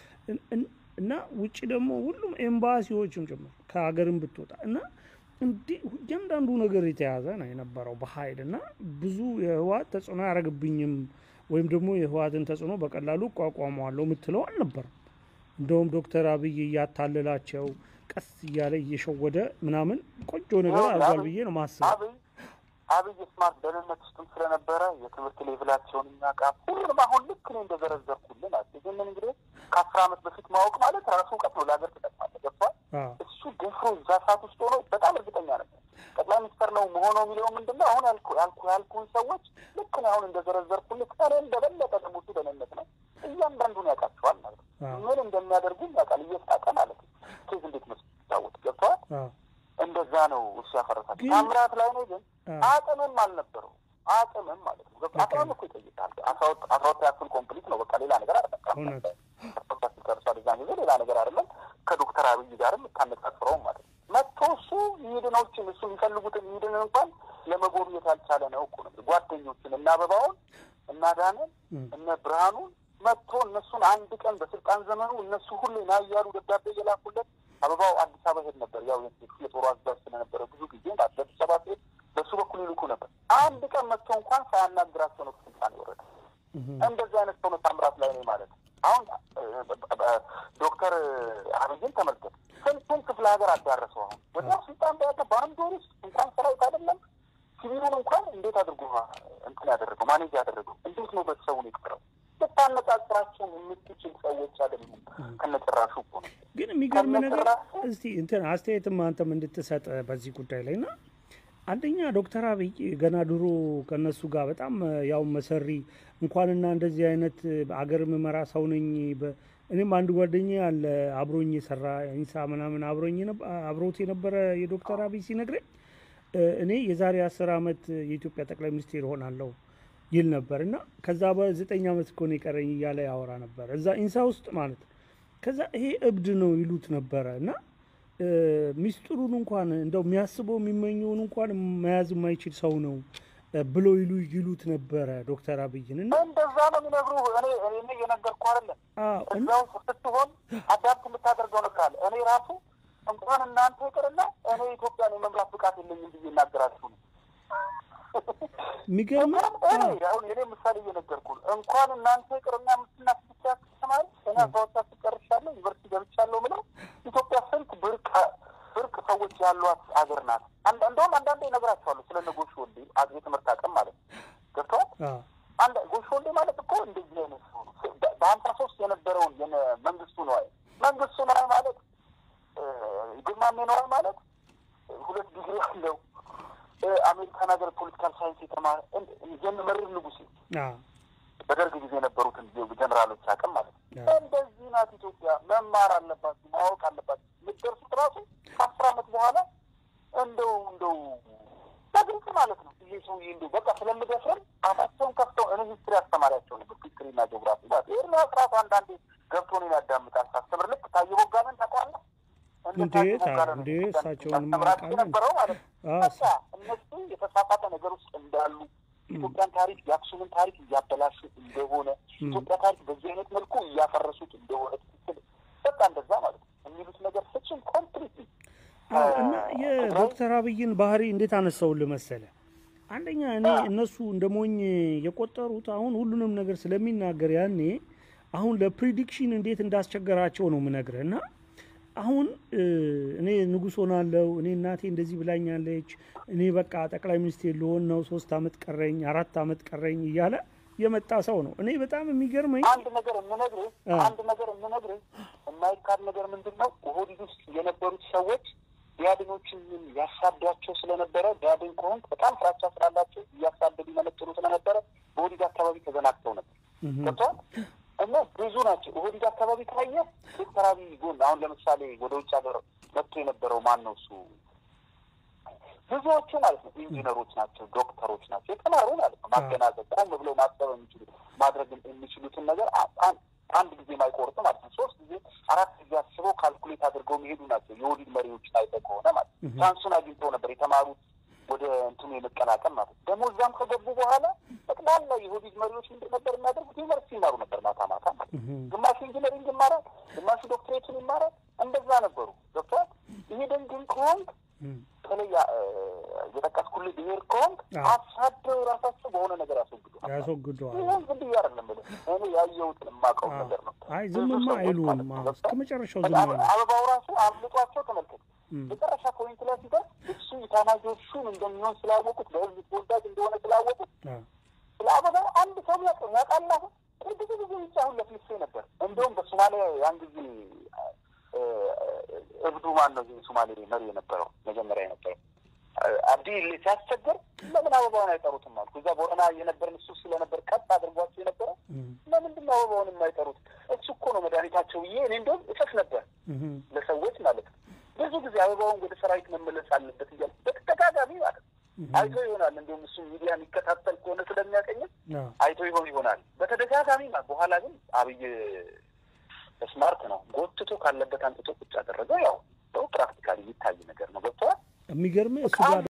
እና ውጭ ደግሞ ሁሉም ኤምባሲዎችም ጭምር ከሀገርም ብትወጣ እና እንዲህ እያንዳንዱ ነገር የተያዘ ነው የነበረው በኃይል እና ብዙ የህወሓት ተጽዕኖ አያደርግብኝም ወይም ደግሞ የህወሓትን ተጽዕኖ በቀላሉ እቋቋመዋለሁ የምትለው አልነበረም። እንደውም ዶክተር አብይ እያታለላቸው ቀስ እያለ እየሸወደ ምናምን ቆንጆ ነገር አድርጓል ብዬ ነው ማስበው። አብይ ስማርት ደህንነት ውስጥም ስለነበረ የትምህርት ሌቭላቸውን የሚያውቃ ሁሉንም አሁን ልክ እኔ እንደዘረዘርኩልን አ ይህንን እንግዲህ ከአስር ዓመት በፊት ማወቅ ማለት ራሱ እውቀት ነው፣ ለሀገር ትጠቅማለህ። ገባህ? እሱ ደፍሮ እዛ ሰዓት ውስጥ ሆኖ በጣም እርግጠኛ ነበር ጠቅላይ ሚኒስትር ነው መሆነው የሚለው ምንድን ነው? አሁን ያልኩ ያልኩ ያልኩን ሰዎች ልክ እኔ አሁን እንደዘረዘርኩልህ ከእኔም በበለጠ ደግሞ እሱ ደህንነት ነው እያንዳንዱን ያውቃቸዋል ማለት ነው። ምን እንደሚያደርጉም ያውቃል፣ እየሳቀ ማለት ነው። ኬዝ እንዴት መስ ታወቅ ገብተዋል። እንደዛ ነው እሱ ያፈረሳቸው። ታምራት ላይ ነው ግን አቅምም አልነበረው አቅምም ማለት ነው። አቅምም እኮ ይጠይቃል። አስራ ሁለተኛ ክፍል ኮምፕሊት ነው በቃ ሌላ ነገር አልጠቃም ደርሷል። እዛ ጊዜ ሌላ ነገር አይደለም። ከዶክተር አብይ ጋርም የምታነጻጽረውም ማለት ነው። መጥቶ እሱ ሚድኖችን እሱ የሚፈልጉትን ሚድን እንኳን ለመጎብኘት ያልቻለ ነው እኮ ነው። ጓደኞችን እነ አበባውን እነ አዳነን እነ ብርሃኑን መጥቶ እነሱን አንድ ቀን በስልጣን ዘመኑ እነሱ ሁሉ ና እያሉ ደብዳቤ እየላኩለት አበባው አዲስ አበባ ሄድ ነበር። ያው የጦሩ አዛዥ ስለነበረ ብዙ ጊዜ ለስብሰባ ሲሄድ በሱ በኩል ይልኩ ነበር። አንድ ቀን መጥቶ እንኳን ሳያናግራቸው ነው ስልጣን የወረደ። እንደዚህ አይነት ሰው ነው ታምራት ላይ ነው ማለት ነው። አሁን ዶክተር አብይን ተመልከት፣ ስንቱን ክፍለ ሀገር አዳረሰው። አሁን ወዲያው ስልጣን በያዘ በአንድ ወር ውስጥ እንኳን ሰራዊት አይደለም ሲቪሉን እንኳን እንዴት አድርጎ እንትን ያደረገው ማኔጅ ያደረገው እንዴት ነው ቤተሰቡን የቀረው? ልታነጻጽራቸውን የምትችል ሰዎች አይደሉም። ከነጭራሹ እኮ ነው። ግን የሚገርም ነገር እስቲ እንትን አስተያየትም አንተም እንድትሰጥ በዚህ ጉዳይ ላይ ና አንደኛ ዶክተር አብይ ገና ድሮ ከነሱ ጋር በጣም ያው መሰሪ እንኳንና እንደዚህ አይነት አገር ምመራ ሰው ነኝ። እኔም አንድ ጓደኛ ያለ አብሮኝ የሰራ ኢንሳ ምናምን አብሮኝ አብሮት የነበረ የዶክተር አብይ ሲነግረኝ እኔ የዛሬ አስር ዓመት የኢትዮጵያ ጠቅላይ ሚኒስቴር እሆናለሁ ይል ነበር እና ከዛ በዘጠኝ ዓመት እኮ ነው የቀረኝ እያለ ያወራ ነበር እዛ ኢንሳ ውስጥ ማለት ነው። ከዛ ይሄ እብድ ነው ይሉት ነበረ እና ሚስጥሩን እንኳን እንደው የሚያስበው የሚመኘውን እንኳን መያዝ የማይችል ሰው ነው ብሎ ይሉ ይሉት ነበረ ዶክተር አብይን እና እንደዛ ነው የሚነግሩ። እኔ እኔ እየነገርኩ አይደለም እዛ ውስጥ ስትሆን አዳፕት የምታደርገው ነገር አለ። እኔ ራሱ እንኳን እናንተ ይቅርና እኔ ኢትዮጵያን የመምራት ብቃት የለኝም ብዬ እናገራችሁ ነው። የሚገርም አሁን እኔ ምሳሌ እየነገርኩ እንኳን እናንተ ይቅርና ምስትና ስድስት ተማሪ እኔ አስራወጣ ስጨርሻለሁ ዩኒቨርሲቲ ገብቻለሁ ምለው ኢትዮጵያ ስንት ብርቅ ብርቅ ሰዎች ያሏት ሀገር ናት። እንደውም አንዳንዴ እነግራቸዋለሁ ስለ እነ ጎሽ ወልዴ የትምህርት አቅም ማለት ነው። ገብተዋል። አንድ ጎሽ ወልዴ ማለት እኮ እንደዚህ አይነት ሰው ነው። በሀምሳ ሶስት የነበረውን መንግስቱ ነዋይ መንግስቱ ነዋይ ማለት ግርማሜ ነዋይ ማለት ሁለት ዲግሪ ያለው አሜሪካን ሀገር ፖለቲካል ሳይንስ የተማረ የመርር ንጉሴ በደርግ ጊዜ የነበሩትን ጀኔራሎች አቅም ማለት ነው። እንደዚህ ናት ኢትዮጵያ። መማር አለባችሁ፣ ማወቅ አለባችሁ። የምትደርሱት ራሱ ከአስር ዓመት በኋላ እንደው እንደው በግልጽ ማለት ነው ይሄ ሰውዬ እንደው በቃ ስለምደፍረን አፋቸውን ከፍተው እኔ ሂስትሪ አስተማሪያቸው ነበር፣ ሂስትሪና ጂኦግራፊ ማለት ይህ ስርዓቱ አንዳንዴ ገብቶ ነው ያዳምጣል። ሳስተምር ልክ ታየ ቦጋለን ታውቃለህ? እንዴት እንዴ እሳቸውን ማቃለ ነበረው ማለት ነው። በቃ እነሱ የተሳሳተ ነገር ውስጥ እንዳሉ ኢትዮጵያን ታሪክ የአክሱምን ታሪክ እያበላሹ እንደሆነ ኢትዮጵያ ታሪክ በዚህ አይነት መልኩ እያፈረሱት እንደሆነ ትክክል በቃ እንደዛ ማለት ነው የሚሉት ነገር ፍጹም ኮምፕሊት እና የዶክተር አብይን ባህሪ እንዴት አነሳውልህ መሰለ? አንደኛ እኔ እነሱ እንደ ሞኝ የቆጠሩት አሁን ሁሉንም ነገር ስለሚናገር ያኔ አሁን ለፕሪዲክሽን እንዴት እንዳስቸገራቸው ነው ምነግርህ እና አሁን እኔ ንጉሥ ሆናለሁ፣ እኔ እናቴ እንደዚህ ብላኛለች፣ እኔ በቃ ጠቅላይ ሚኒስቴር ልሆን ነው፣ ሶስት አመት ቀረኝ፣ አራት አመት ቀረኝ እያለ የመጣ ሰው ነው። እኔ በጣም የሚገርመኝ አንድ ነገር የምነግርህ አንድ ነገር የምነግርህ የማይካድ ነገር ምንድን ነው ኦህዴድ ውስጥ የነበሩት ሰዎች ቢያድኖችን ያሳዷቸው ስለነበረ ቢያድን ከሆንክ በጣም ፍራቻ ስላላቸው እያሳደዱ ይመነጥሩ ስለነበረ በኦህዴድ አካባቢ ተዘናግተው ነበር ገብተዋል እና ብዙ ናቸው። ኦህዴድ አካባቢ ካየ ዶክተር አብይ ጎን አሁን ለምሳሌ ወደ ውጭ ሀገር መጥቶ የነበረው ማን ነው እሱ ብዙዎቹ ማለት ነው ኢንጂነሮች ናቸው፣ ዶክተሮች ናቸው፣ የተማሩ ማለት ነው። ማገናዘብ ቆም ብለው ማሰብ የሚችሉ ማድረግ የሚችሉትን ነገር አንድ ጊዜ ማይቆርጡ ማለት ነው። ሶስት ጊዜ አራት ጊዜ አስበው ካልኩሌት አድርገው የሚሄዱ ናቸው። የኦህዴድ መሪዎች ታይተህ ከሆነ ማለት ነው። ቻንሱን አግኝተው ነበር የተማሩት ወደ እንትኑ የመቀላቀል ማለት ነው። ደግሞ እዛም ከገቡ በኋላ ጠቅላላ የኦህዴድ መሪዎች ምንድን ነበር የሚያደርጉት? ዩኒቨርሲቲ ይማሩ ነበር ማታ ማታ ማለት ነው። ግማሹ ኢንጂነሪንግ ይማራል፣ ግማሹ ዶክትሬቱን ይማራል። እንደዛ ነበሩ። ገብቶሃል? ይሄ ደንግን ከሆንክ በተለይ የጠቀስኩልህ ብሄር ከሆንክ አሳደው ራሳቸው በሆነ ነገር ያስወግደዋል ያስወግደዋል። ይህን ዝም ብዬ አይደለም የምልህ እኔ ያየሁትን የማውቀው ነገር ነው። አይ ዝምማ አይሉም። እስከ መጨረሻው ዝም አይሉ። አበባው ራሱ አምልጧቸው ተመልከት። መጨረሻ ፖይንት ላይ ሲደርስ እሱ ኢታማዦር ሹም እንደሚሆን ስላወቁት በህዝብ ተወዳጅ እንደሆነ ስላወቁት ስለ አበባው አንድ ሰው ያውቅ ያውቃል። አሁን ብዙ ጊዜ ውጭ አሁን ለፍልፌ ነበር። እንደውም በሶማሊያ ያን ጊዜ እብዱ ማን ነው ሶማሌ መሪ የነበረው መጀመሪያ የነበረው አብዲ ሲያስቸግር ለምን አበባውን አይጠሩትም አልኩ። እዛ ቦረና የነበርን እሱ ስለነበር ቀጥ አድርጓቸው የነበረ ለምንድን ነው አበባውን የማይጠሩት? እሱ እኮ ነው መድኃኒታቸው ብዬ እኔ እንደውም እሰስ ነበር ለሰዎች ማለት ነው። ብዙ ጊዜ አበባውን ወደ ሰራዊት መመለስ አለበት እያል በተደጋጋሚ ማለት ነው። አይቶ ይሆናል እንዲሁም እሱ ሚዲያ የሚከታተል ከሆነ ስለሚያቀኝም አይቶ ይሆን ይሆናል በተደጋጋሚ በኋላ ግን አብይ ስማርት ነው። ጎትቶ ካለበት አንጥቶ ቁጭ ያደረገው ያው ፕራክቲካሊ የሚታይ ነገር ነው። ገብተዋል። የሚገርምህ እሱ ጋር